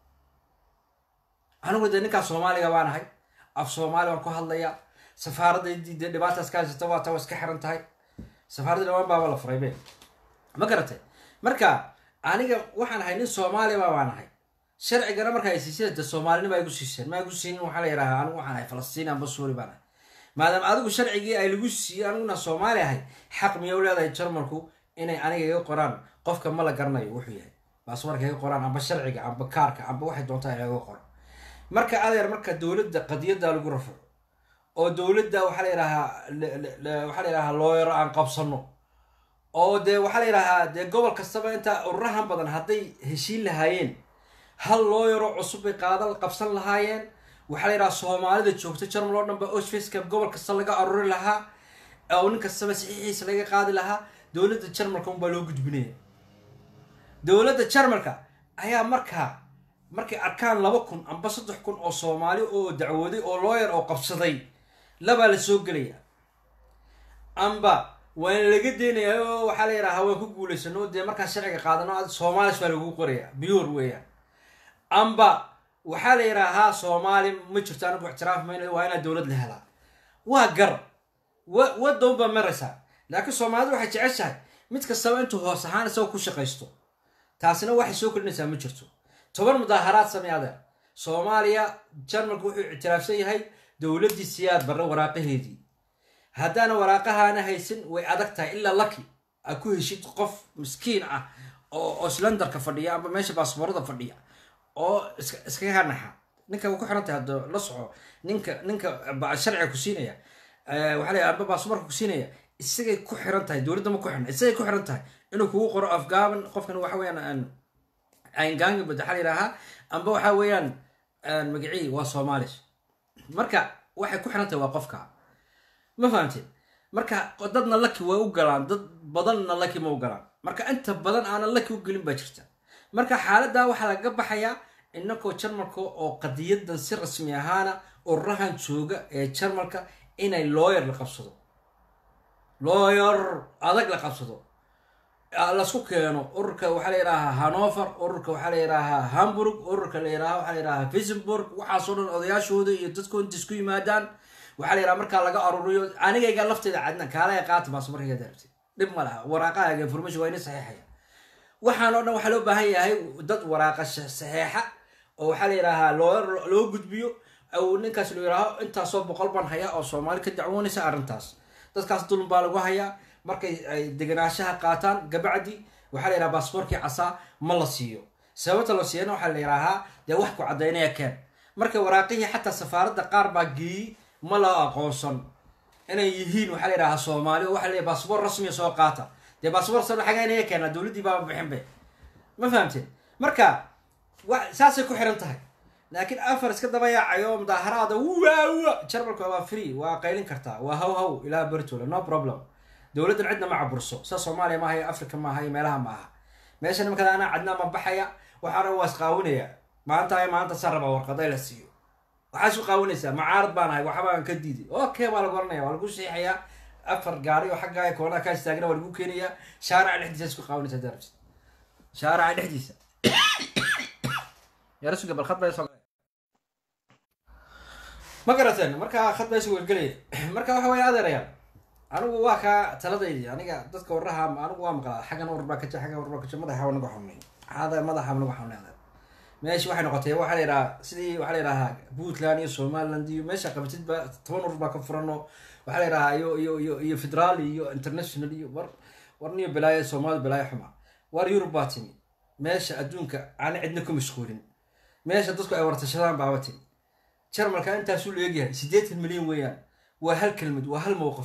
anigu dee ninkaa soomaaliga baan ahay af soomaali baan ku hadlayaa safaaraddaydi dee dhibaataas ka haysata waa taa waa iska xiran tahay safaaradda dhawaan baaba la furay be ma garatay marka aniga waxaan ahay nin soomaaliba baan ahay sharcigana marka ay siiseen de soomaalinima ay gu siiseen ma gu siinin waxaa la yidhahaa anigu waxaan ahay falastiin amba suuri baan ahay maadaama adigu sharcigii ay lagu siiyey aniguna soomaali ahay xaq miya u leedahay jarmalku inay aniga iga qoraan qofka ma la garanayo wuxuu yahay baasmarka iga qoraan amba sharciga amba kaarka amba waxay doontaa inaga qoro marka adeer marka dowladda qadiyadda lagu rafaco oo dowladda waxaa la yidhahaa waxaa la yidhahaa looyaro aan qabsano oo dee waxaa la yidhahaa dee gobol kastaba inta ururahan badan hadday heshiin lahaayeen hal looyaro cusub bay qaadan qabsan lahaayeen waxaa la yidhaha soomaalida joogta jarmal oo dhan ba osfaceka gobol kasta laga aruri lahaa oo nin kastaba saxiixiisa laga qaadi lahaa dowladda jarmalka unbaa loo gudbinaya dowladda jarmalka ayaa markaa markay arkaan laba kun amba saddex kun oo soomaali oo dacwooday oo looyar oo qabsaday labaa la soo gelaya amba waana laga deynayaa oo waxaa la yidhahaa waan ku guulaysano dee markaan sharciga qaadano soomaalis baa lagu qoraya biyuur weeyaan amba waxaa la yidhaahaa soomaali ma jirto anigu ictiraaf mayna waa inaa dowlad la helaa waa gar wa wadoon baa maraysaa laakiin soomaalidu waxay jeceshahay mid kastaba intuu hoos ahaan isagoo ku shaqaysto taasina waxay soo kordhinaysaa ma jirto toban mudaaharaad samey adeer soomaaliya jarmalku wuxuu ictiraafsan yahay dowladdii siyaad barre waraaqaheedii haddaana waraaqahaana haysan way adag tahay ilaa laki a ku heshid qof miskiin ah oo islandarka fadhiya amba meesha baasboorada fadhiya oo iskaga naxa ninka way ku xiran tahay haddo la soco ninka ninka sharciga ku siinaya waxaa lay amba baasboorka ku siinaya isagay ku xiran tahay dowladda ma ku xirna isagay ku xiran tahay inuu kugu qoro afgaaban qofkan waxa weeyaan ayngaangi bad waxaa la yidhaahaa amba waxaa weeyaan magacii waa soomaalish marka waxay ku xiran tahay waa qofka ma fahamteen marka dadna laki way u galaan dad badanna laki ma u galaan marka inta badan aanan laki u gelin baa jirta marka xaaladdaa waxaa laga baxayaa inakoo jarmalka oo qadiyadan si rasmi ahaana ururahan jooga ee jarmalka inay looyar la qabsado looyar adag la qabsado lasku keeno ururka waxaa la yidhaahaa hanover ururka waxaa la yidhaahaa hamburg ururka la yidhaha waxaa la yidhahaa visenburg waxaasoo dhan odayaashooda iyo dadku inta isku yimaadaan waxaa la yidhaha markaa laga aruriyo anigayga lafteeda cadna kaalaga qaata baasmarkayga darabtay dhib ma laha waraaqahaaga information waa ina saxiixaya waxaan oo dhan waxaa loo baahan yahay dad waraaqa saxeexa oo waxaa la yidhaahaa loo loo gudbiyo ou ninkaas loo yidhaaho intaasoo boqol baan hayaa oo soomaali ka dacwoonaysa arrintaas dadkaas dulun baa lagu hayaa markay ay deganaanshaha qaataan gabacdi waxaa la yidhaha baasboorkii casaa ma la siiyo sababta la siiyana waxaa la yidhaahaa dee wax ku caddaynaya keen marka waraaqihii xataa safaaradda qaar baa geeyey ma la aqoonsan inay yihiin waxaa la yidhahaa soomaali oo waxa la baasboor rasmiya soo qaata dee baasboor sa xagaa inaya keenaa dowladdii baaba bixinbe ma fahamteen marka wa saasay ku xiran tahay laakiin afar iska daba yaacayo mudaaharaada waawa jarmalka waa free waa qaylin kartaa waa haw haw ilaa bertole no problem dowladdan cidna ma caburso sa soomaaliya maaha iyo africa maaha iyo meelaha maaha meesha nimankada anaa cadnaa ma baxaya waxaana waa isqaawinaya maanta ay maanta saa raba warqaday la siiyo waxaa isku qaawinaysaa macaarad baan ahay waxbaan ka diiday okay baa lagu oranaya waa lagu siixayaa afar gaari oo xaggaa koonaa kaa istaagna waa lagu keenayaa shaaraca dhexdiisa isku qaawinaysa darabs shaaraca dhexdiisa yarasuga bal khad baa soo ma garateen marka khad baa isu welgelaya marka waxa weeye adeerayaan anigu waa kaa taladaydii aniga dadka waraha anigu waa maqlaa xaggan war baa kaja xaggan war baa kaja madaxa waa nagu xunay hada madaxa nagu xunay adeer meeshi waxay noqotay waxaa la yidhahaa sidii waxaa la yidhahaa puntland iyo somaliland iyo meesha qabatid ba toban urur baa ka furano waxaa la yidhahaa iyo iyo iyo iyo federaal iyo international iyo war war niyo balaayo soomaali balaayo xuma war yurub baa timi meesha adduunka aan cidna ku mashquulin meesha dadku ay wartashadaan baaba timi jarmalka intaasuu leegyahay siddeetan milyan weeyaan waa hal kelmad waa hal mowqif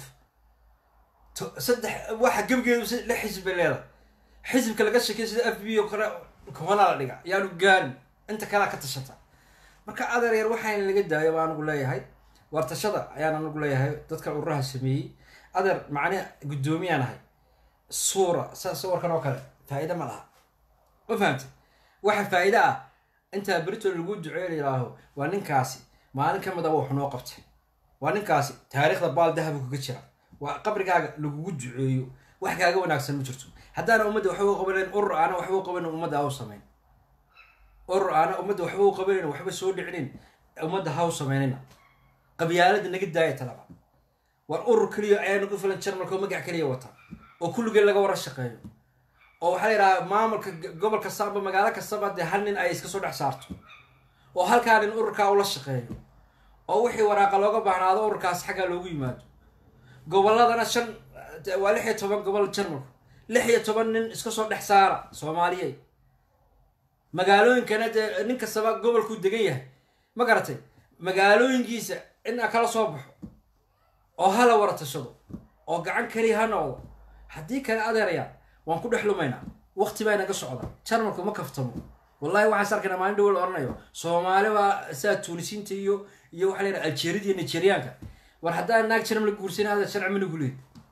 saddex waxa gebigeedu lix xisib bay leedahay xisibka laga sheekay sida f b o kale kobanaa la dhiga yaanu gaarin inta kalea ka tashata marka adeer yar waxaana laga daayo baa anigu leeyahay wartashada ayaan anigu leeyahay dadka ururaha sameeyey adeer macne guddoomiyaan ahay suura sa sawirkan oo kale faa'iida ma laha ma fahamtay waxa faa'iida ah intaa berito lagu duceeyo la yidhaaho waa ninkaasi maalin ka mid a wax noo qabtay waa ninkaasi taariikhda baal dahabu kaga jira waa qabrigaaga lagugu duceeyo wax kaaga wanaagsan ma jirto haddaana ummadda waxba u qabanayn urur aana waxba u qabanayn ummadda ha u samayn urur aana ummadda waxba u qabanayn waxba soo dhicinin ummadda ha u samaynina qabyaalada naga daaya talaba war urur keliya ayaa nagu filan jarmalka oo magac keliya wata oo kulligeen laga wara shaqeeyo oo waxaa la yidhahaa maamulka gobol kasta amba magaalo kastaba dee hal nin ay iska soo dhex saarto oo halkaa nin ururkaa ula shaqeeyo oo wixii waraaqa looga baahnaado ururkaas xaggaa loogu yimaado gobolladana shan waa lix iyo toban gobol jarmalku lix iyo toban nin iska soo dhex saara soomaaliyeed magaalooyinkana dee nin kastaba gobolkuu degan yahay ma garatay magaalooyinkiisa inaa kala soo baxo oo hala wara tashado oo gacan keliya ha noqdo haddii kale adeerayaan waan ku dhex lumaynaa waqti baa inaga socda jarmalku ma kaftamo wallahi waxaan is arkaynaa maalin dhawo la odhanayo soomaali baa saa tuunisiinta iyo iyo waxaa la yidhaha aljeerida iyo nigeriyaanka war haddaan naag jarmal guursanay adeer sharci ma nagu leed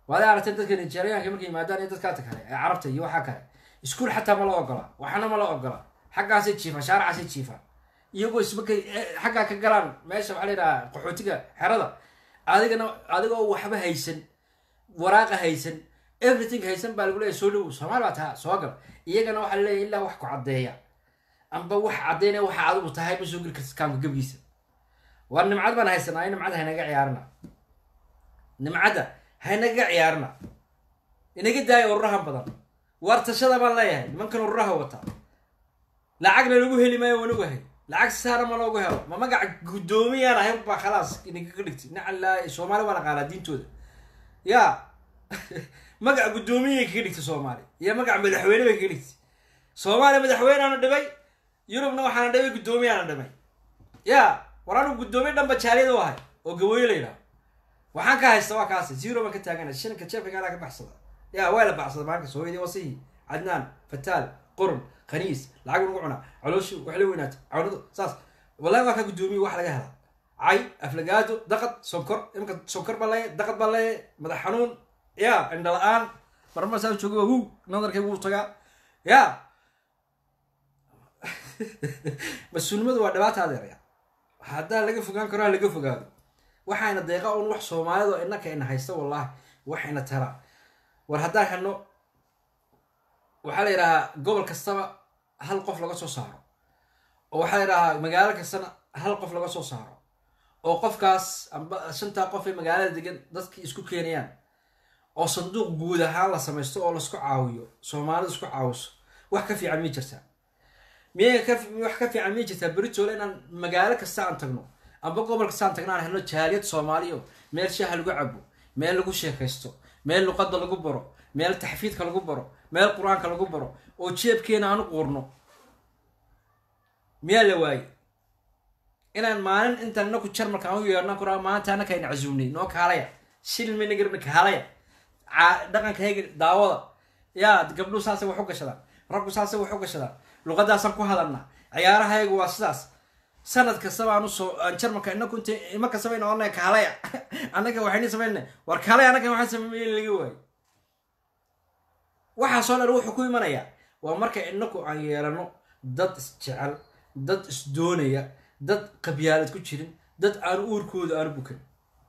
waad aragteen dadka nigeriyaanka markay yimaadaan iyo dadkaata kale ee carabta iyo waxaa kale iskuul xataa ma la ogola waxna ma la ogola xaggaasay jiifaan shaaracaasay jiifaan iyagoo ismarkay xaggaa ka galaan meesha waxaa la yidhaha qaxootiga xerada adigana adigoo waxba haysan waraaqa haysan everything haysan baa lagu leeyahy soo dhowow soomaali baa taha soo gal iyagana waxaa laleeyahy ilaa wax ku caddeeya amba wax caddeynaya waxa adigu tahay ma soo geli kartid kaamka gebgiisa war nimcad baan haysanaa nimcadda haynaga ciyaarina nimcadda haynaga ciyaarina inaga daaya ururahan badan waar tashada baan leeyahay nimankan ururaha wata lacagna lagu heli maayo waan ogahay lacag saara ma loogu helo ma magaca guddoomiyaan ahayn baa khalaas inagaga dhigtay nacalaa soomaali waa naqaanaa diintooda ya magaca guddoomiyay kaga dhigtay soomaali iyo magaca madaxweyne bay kaga dhigtay soomaaliya madaxweyneana dhibay yurubna waxaana dhibay guddoomiyaana dhimay ya war anu guddoomiye dhanba jaaliyad u ahay oo gabooye la yidhaho waxaan ka haysta waa kaasi zero baan ka taagana shanka jeefkagaala ka baxsada ya waa la baxsada maalinkas hooyadii wasihi cadnaan fataal qurun khaniis lacag lagu cunaa calooshu wax la weynaata cawnadu saas wallahi waa ka guddoomiye wax laga helaa cay aflagaado daqad sonkor imika sonkor baa leeya daqad baa leeya madax xanuun ya indha la-aan marma saa jooga hu nadarkay wuu tagaa ya mas-uulnimadu waa dhibaata adeeraya haddaa laga fogaan karo ha laga fogaado waxayna deeqa un wax soomaalidu innaka ina haysta wallahi waxayna tara war haddaan helno waxaa la yidhahaa gobol kastaba hal qof laga soo saaro oo waxaa la yidhahaa magaalo kastana hal qof laga soo saaro oo qofkaas amba shantaa qof ee magaalada degan dadkii isku keenayaan oo sanduuq guud ahaan la samaysto oo laisku caawiyo soomaalidu isku caawiso wax ka fiican mii jirtaa miyay ka wax ka fiican mii jirtaa beritoole inaan magaalo kasta aan tagno amba gobol kasta aan tagno aan helno jaaliyad soomaaliyo meel shaaha lagu cabo meel lagu sheekaysto meel luqadda lagu baro meel taxfiidka lagu baro meel qur-aanka lagu baro oo jeebkeena aan u quurno miyaa la waaye inaan maalin intaan inaku jarmalka aan u yeerno kuraa maanta anaka ayna casuumnay noo kaalaya shilin mayna garabna kaalaya dhaqankayga daawada yaa gabdhuhu saasay wax u gashadaan raggu saasay wax u gashadaan luqadaasaan ku hadalnaa ciyaarahaygu waa sidaas sanad kastaba aan usoo aan jarmalka inaku inta ima kastaba ina odhanaya kaalaya annaga waxayna samayna war kaalaya annaga waxaan sameeyey laga waayo waxaasoo dhan wuxuu ku imanayaa waa marka inaku aan yeelano dad isjecel dad isdoonaya dad qabyaalad ku jirin dad aan uurkooda aanu bukan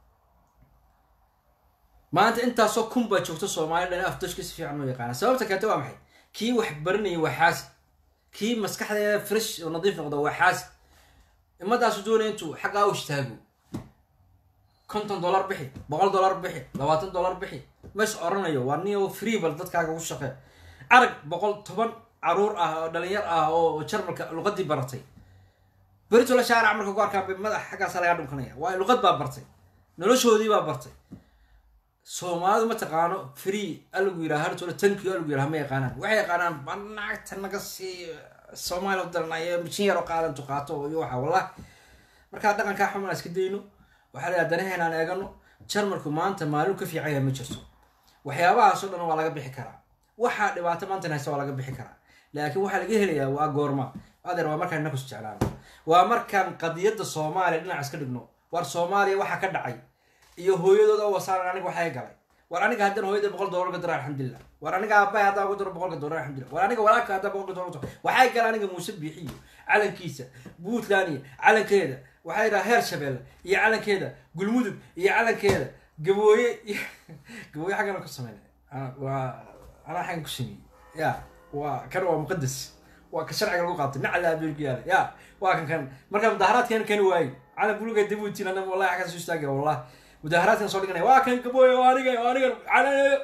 maanta intaasoo kun baa joogta soomaaliya dhan afdashka si fiican u yaqaana sababta keenta waa maxay kii wax baranaya waa xaasid kii maskaxdeeda fresh oo nadiif noqda waa xaasid imadaasu doonaya intuu xaggaa u istaago konton dollar bixi boqol dollar bixi labaatan dollar bixi mas oranayo waa nin oo free bal dadkaaga ugu shaqee arag boqol toban caruur ah oo dhalinyar ah oo jarmalka luqadii baratay beritola shaarac marka ku arkaan bay madax xaggaasa lagaa dhunkanaya waayo luqad baa bartay noloshoodii baa bartay soomaalidu ma taqaano free alagu yiraha hartoole tankiyo alagu yiraha ma yaqaanaan waxay yaqaanaan banacagta naga sii soomaaliya u daranayo mishin yar oo qaadantu qaato iyo waxa wallah markaa dhaqankaa xumaan iska dayno waxaa la danaheena aan eegano jarmalku maanta maalin ka fiican yahay ma jirto waxyaabahaasoo dhan waa laga bixi karaa waxaa dhibaato maantan haysta waa laga bixi karaa laakiin waxaa laga helayaa waa goorma adeer waa markaan inakus jeclaano waa markaan qadiyadda soomaaliya dhinac iska dhigno war soomaaliya waxaa ka dhacay iyo hooyadooda oo wasaaran aniga waxay galay war aniga haddaan hooyada boqol dollar ga daro alxamdulilah war aniga aabbahay haddaa ugu daro boqolka dollar alxamdulilah war aniga walaalka haddaa boqolka dollar ugu daro waxay gala aniga muuse biixiyo calankiisa puntland iyo calankeeda waxaa yidhaha heer shabeelle iyo calankeeda gulmudug iyo calankeeda gabooye iyo gabooye xaggana ku sameyn waa anaa xaggan ku sameeyey ya waa kan waa muqadas waa ka sharciga lagu qaatay nacla abeelku yaala ya waa kan kan marka mudaharaadkeena kani waaye calan buluga dabuutin ana wallahi xaggan soo istaagaya wallahi mudaharaadkan soo dhiganaya waa kan gabooye waa aniga waa aniga calanayo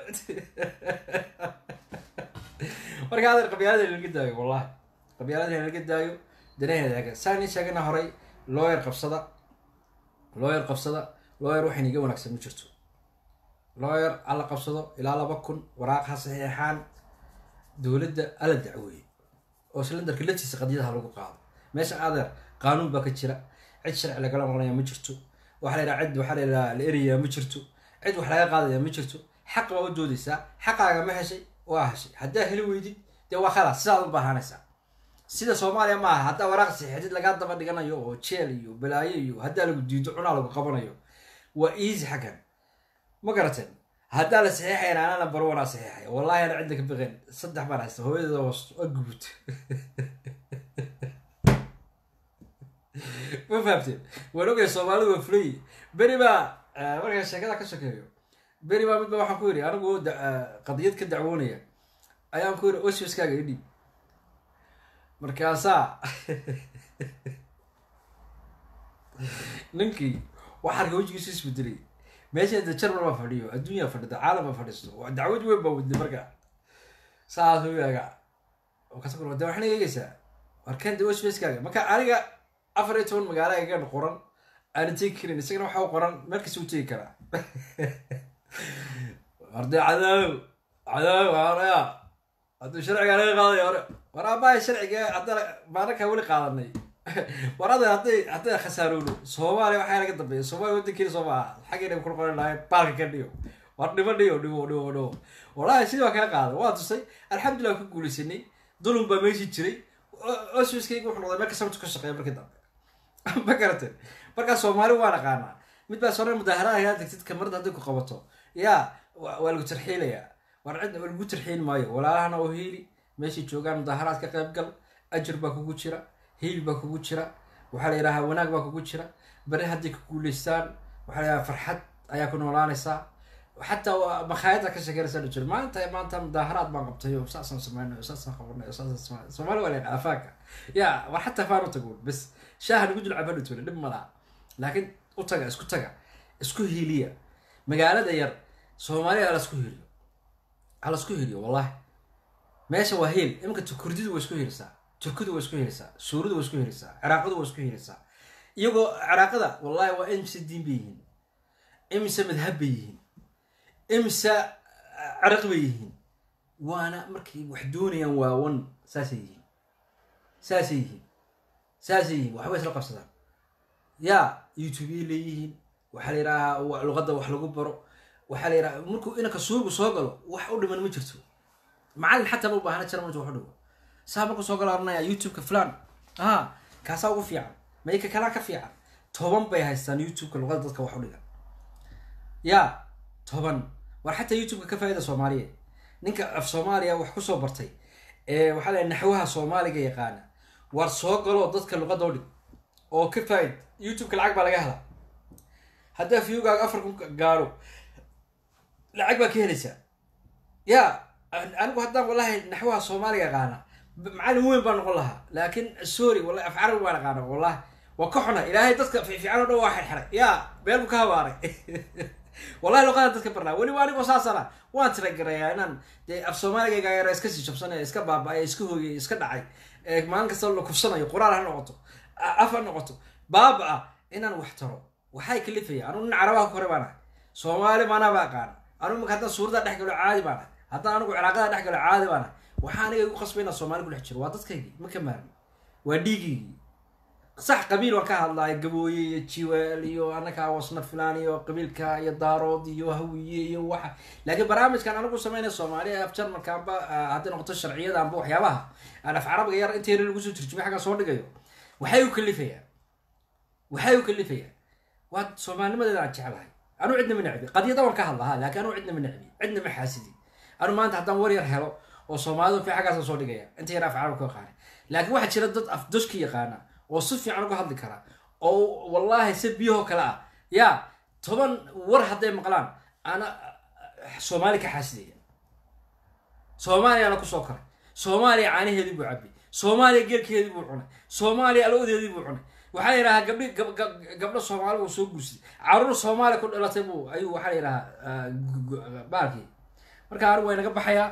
marka adeer qabyaalada laga daayo wallahi qabyaalada laga daayo danaheeda eega saan ii sheegana horay looyar qabsada looyar qabsada looyar waxayna iga wanaagsan ma jirto looyar alla qabsado ilaa laba kun waraaq ha saxeexaan dowladda alla dacweeye oo silindarka laftiisa qadiyadaha lagu qaado meesha adeer qaanuun baa ka jira cid sharci lagala noqonaya ma jirto waxa la yidhaha cid waxaa la yidhaha la erayaa ma jirto cid wax laga qaadaya ma jirto xaq baa u doodaysaa xaqaaga ma heshay waa heshay haddaa heli weydid dee waa khalaas sidaad u baahanaysaa sida soomaaliya ma aha haddaa waraaq saxiixdid lagaa daba dhiganayo oo jeel iyo balaayo iyo haddaa lagu diido cunaa lagu qabanayo waa easy xaggan ma garateen haddaa la saxiixayn anaa number one aa saxiixay wallahi ana cidda ka baqeen saddex baan haysta hooyadeeda hoos waa gubut ma fahamteen waan ogay soomaalidu waa fulay beri baa markaa sheekada ka sokeeyo beri baa midba waxaan ku yidhi anigu qadiyad ka dacwoonaya ayaan ku yidhi oswiskaaga idhiib markaasaa ninkii waxaa arka wejigiisu isbedelay meesha de jarmal baa fadhiyo adduunyaa fadhida caalam baa fadhiisto waa dacwad weyn baa wadday markaa saas u eega kas de waxna eegeysaa warkan de oswiskaaga marka aniga afar iyo toban magaalo egan qoran aanan tegi karin isagana waxa qoran meel kasta u tegi karaa warde cadaaw cadaaw araya hadduu sharciga laga qaadaya hore war aabbahay sharciga haddana maanaka weli qaadanay war adan hadday hadday khasaarowno soomaaliya waxaa laga dambeeya soomaaliya wadankeena soo maaha xaggeena ku qoran lahay baalka ka dhigo war dhimo dhigo dhigo dhigo dhigo wallahi sidii waa kaga qaaday waa tusay alxamdulillah ku guulaysanay dulum baa meeshii jiray oswiskayga wuxuu noqday meel kasabtu ka shaqeeya markii dambe ma garateen markaa soomaali waan aqaanaa mid baa soo mudaaharaha yaa degtid kamarada hadday ku qabato yaa waa lagu tarxiilayaa war cidna lagu tarxiil maayo walaalahana oo hiili meeshay joogaan mudaaharaad ka qayb gal ajir baa kugu jira hiil baa kugu jira waxaa la yidhahaa wanaag baa kugu jira bari hadday ku guulaystaan waxaa la yidhaha farxad ayaa ku noolaanaysaa xataa makhaayada ka shekeynaysa dha jiro maanta maanta mudaaharaad baan qabtay oo saasaan sameynay oo saasaan qabanay oo saasaan sameynay soomaali waa leen afaanka ya war xataa faan u tago bas shaaha nagu dul cabaan utuna dhib malaha laakiin u taga isku taga isku hiiliya magaalada yar soomaaliya hala isku hiiliyo hala isku hiiliyo wallahi meesha waa hiil iminka kurdidu waa isku hiilisaa turkidu waa isku hiilisaa suuridu waa isku hiilisaa ciraaqadu waa isku hiilisaa iyagoo ciraaqada wallahi waa imise diin bay yihiin imise madhab bay yihiin imise ciraq bay yihiin waana markay wax doonayaan waawan saasay yihiin saasay yihiin saasay yihiin waxbay isla qabsadaan yaa youtubeyay leeyihiin waxaa la yidhahaa luqadda wax lagu baro waxaa la yidhaha markuu inanka suugu soo galo wax u dhiman ma jirto macallin xataa ma u baahna jira marta wax u dhigo saa markuu soo galo oranaya youtubeka flan aha kaasaa ugu fiican mayka kalaa ka fiican toban bay haystaan youtubeka luqadda dadka wax u dhiga yaa toban war xataa youtubeka ka faa'ida soomaaliyeed ninka af soomaaliya wax kusoo bartay ee waxaa la naxwaha soomaaliga yaqaana war soo galoo dadka luqadda udhig oo ka faa'id youtubeka lacag baa laga helaa haddaa viewgaaga afar kun gaadho lacag baa ka helaysaa ya anigu haddaan wallahi naxwaha soomaaliga yaqaana macallin weyn baa noqon lahaa laakiin sorry wallahi af carabi baan aqaana wallahi waa ka xuna ilaahay dadka fiifiican o dhan waa xirxiray ya beel buu ka habaaray wallahi luqadan dadka barnaa weliba anigoo saasana waan tiragarayaa inaan dee af soomaaligayga yara iska sii jabsanaya iska baaba-ay iska hooyay iska dhacay maalin kasta la kufsanayo qoraal ha noqoto af ha noqoto baaba ah inaan wax taro waxay kalifaya anugu nin carabaha ku hore baan ahay soomaali maanaaba aqaana anugu marka haddaan suurada dhex galo caadi baan ahay haddaan anigu cilaaqada dhex galo caadi baan ahay waxaa aniga igu qasbay inaan soomaali ku dhex jiro waa dadkaygii ma ka maarmi waa dhiigiygii sax qabiil waan ka hadlaya gabooye iyo jiweel iyo anaka wasna filaan iyo qabiilka iyo daarood iyo hawiye iyo waxa laakiin barnaamijkan anigu sameynaya soomaaliya af jarmalka amba hadday noqoto sharciyada amba waxyaabaha aan af carabiga yar inta yar lagu soo turjumay xaggan soo dhigayo waxay u kalifayaan waxay u kalifayaan waa soomaalinimadeeda aan jeclahay anuu cidna ma necbi qadiyada waan ka hadlaha laakiin anuu cidna ma necbi cidna ma xaasidi anu maanta haddaan war yar helo oo soomaalidu fi xaggaasaan soo dhigaya inta yar af carabi ka yaqaana laakiin waxaa jira dad af doshka yaqaana oo si fiican uga hadli kara oo wallahi si biyahoo kale ah yaa toban war hadday maqlaan ana soomaali ka xaasidaya soomaaliyaana kusoo koray soomaaliya caanaheedii buu cabay soomaaliya geelkeedii buu cunay soomaaliya aloodeedii buu cunay waxaa la yidhahaa gabdhi gabdho soomaali buu soo guursaday caruur soomaaliya ku dhalatay buu ayuu waxaa la yidhahaa baalkii marka anigu waa inaga baxayaa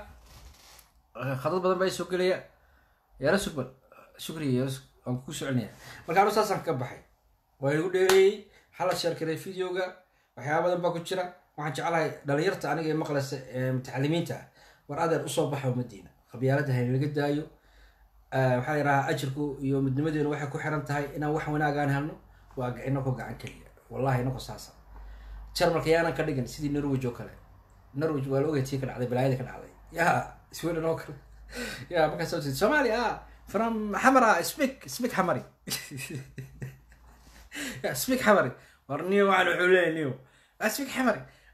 khadad badan baa soo gelaya yaala sugbal shukriya yaala waan ku soconaya marka anu saasaan ka baxay waa igu dheereeyey hala sheerkaray videoga waxyaaba badan baa ku jira waxaan jeclahay dhalinyarta aniga ee maqlaysa ee mutacalimiinta ah war adeer usoo baxa umadiina qabyaalada hayna laga daayo waxaa la yidhahaa ajirku iyo midnimadeenu waxay ku xiran tahay inaan wax wanaagaan helno waa inakoo gacan keliya wallahi inakoo saasa jarmalka yaanan ka dhigin sidii norwich oo kale norwich waa la ogay tii ka dhacday balaayada ka dhacday ya sweden oo kale ya markaa soo jeed soomaaliya ah from xamara speak speak xamari speak xamari war niyo waxaan wuxuu leeyahay niyo speak xamari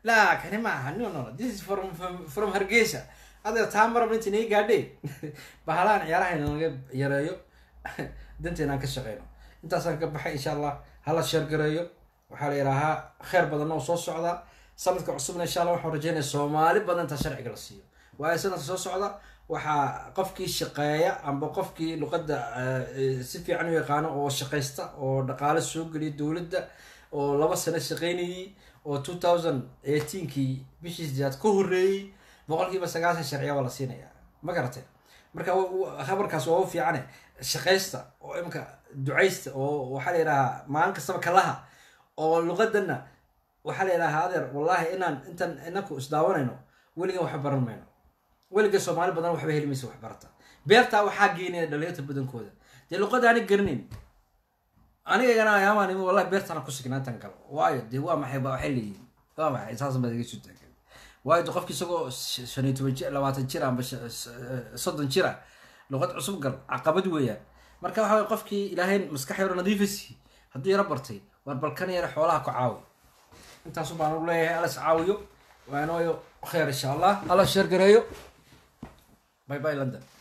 la kani ma aha no no no this is from from, from hargeysa adeer taa marabna inta inaga gaadhe bahalahan ciyaaraha inaga yareeyo danteena aan ka shaqeyno intaasaan ka baxay insha allah hala sheergareeyo waxaa la yidhaahaa kheyr badan oo soo socda sanadka cusubna insha allah waxaan rajeynaya soomaali badan intaa sharciga la siiyo waayo sanadka soo socda waxaa qofkii shaqeeya amba qofkii luqadda eh, si fiican u yaqaano oo shaqaysta oo dhaqaale soo geliya dowladda oo laba sano shaqeynayay oo two thousand eighteenkii bishii sideed ka horreeyey boqolkiiba sagaashan sharciya waa la siinaya ma garatay marka wa- wa- khabarkaas waa u fiicane shaqaysta oo imika ducaysta oo waxaa la yidhahaa maalin kastaba kalaha oo luqadana waxaa la yidhahaa adeer wallahi inaan intaan inaku isdaawanayno weligan waxba baran mayno weliga soomaali badan waxba heli maysa wax barata beertaa waxaa geenaya dhalinyarta badankooda dee luqada ani garanayn aniga igana ayaamaan imi wallahi beertana ku signaantan galo waayo dee waa maxay ba waxay leeyihin waa maxay saas baad iga soo taagan waayo de qofki isagoo sh- shan iyo toban jir labaatan jir amba sh- s- soddon jir ah luqad cusub gal caqabad weeyaan marka waxa waye qofkii ilaahay maskax yaro nadiifasi hadduu yaro bartay war balkan yara xoolaha ku caawi intaasu baan ugu leeyahay alas caawiyo waanooyo khayr insha allah alla sheergareeyo bye bye london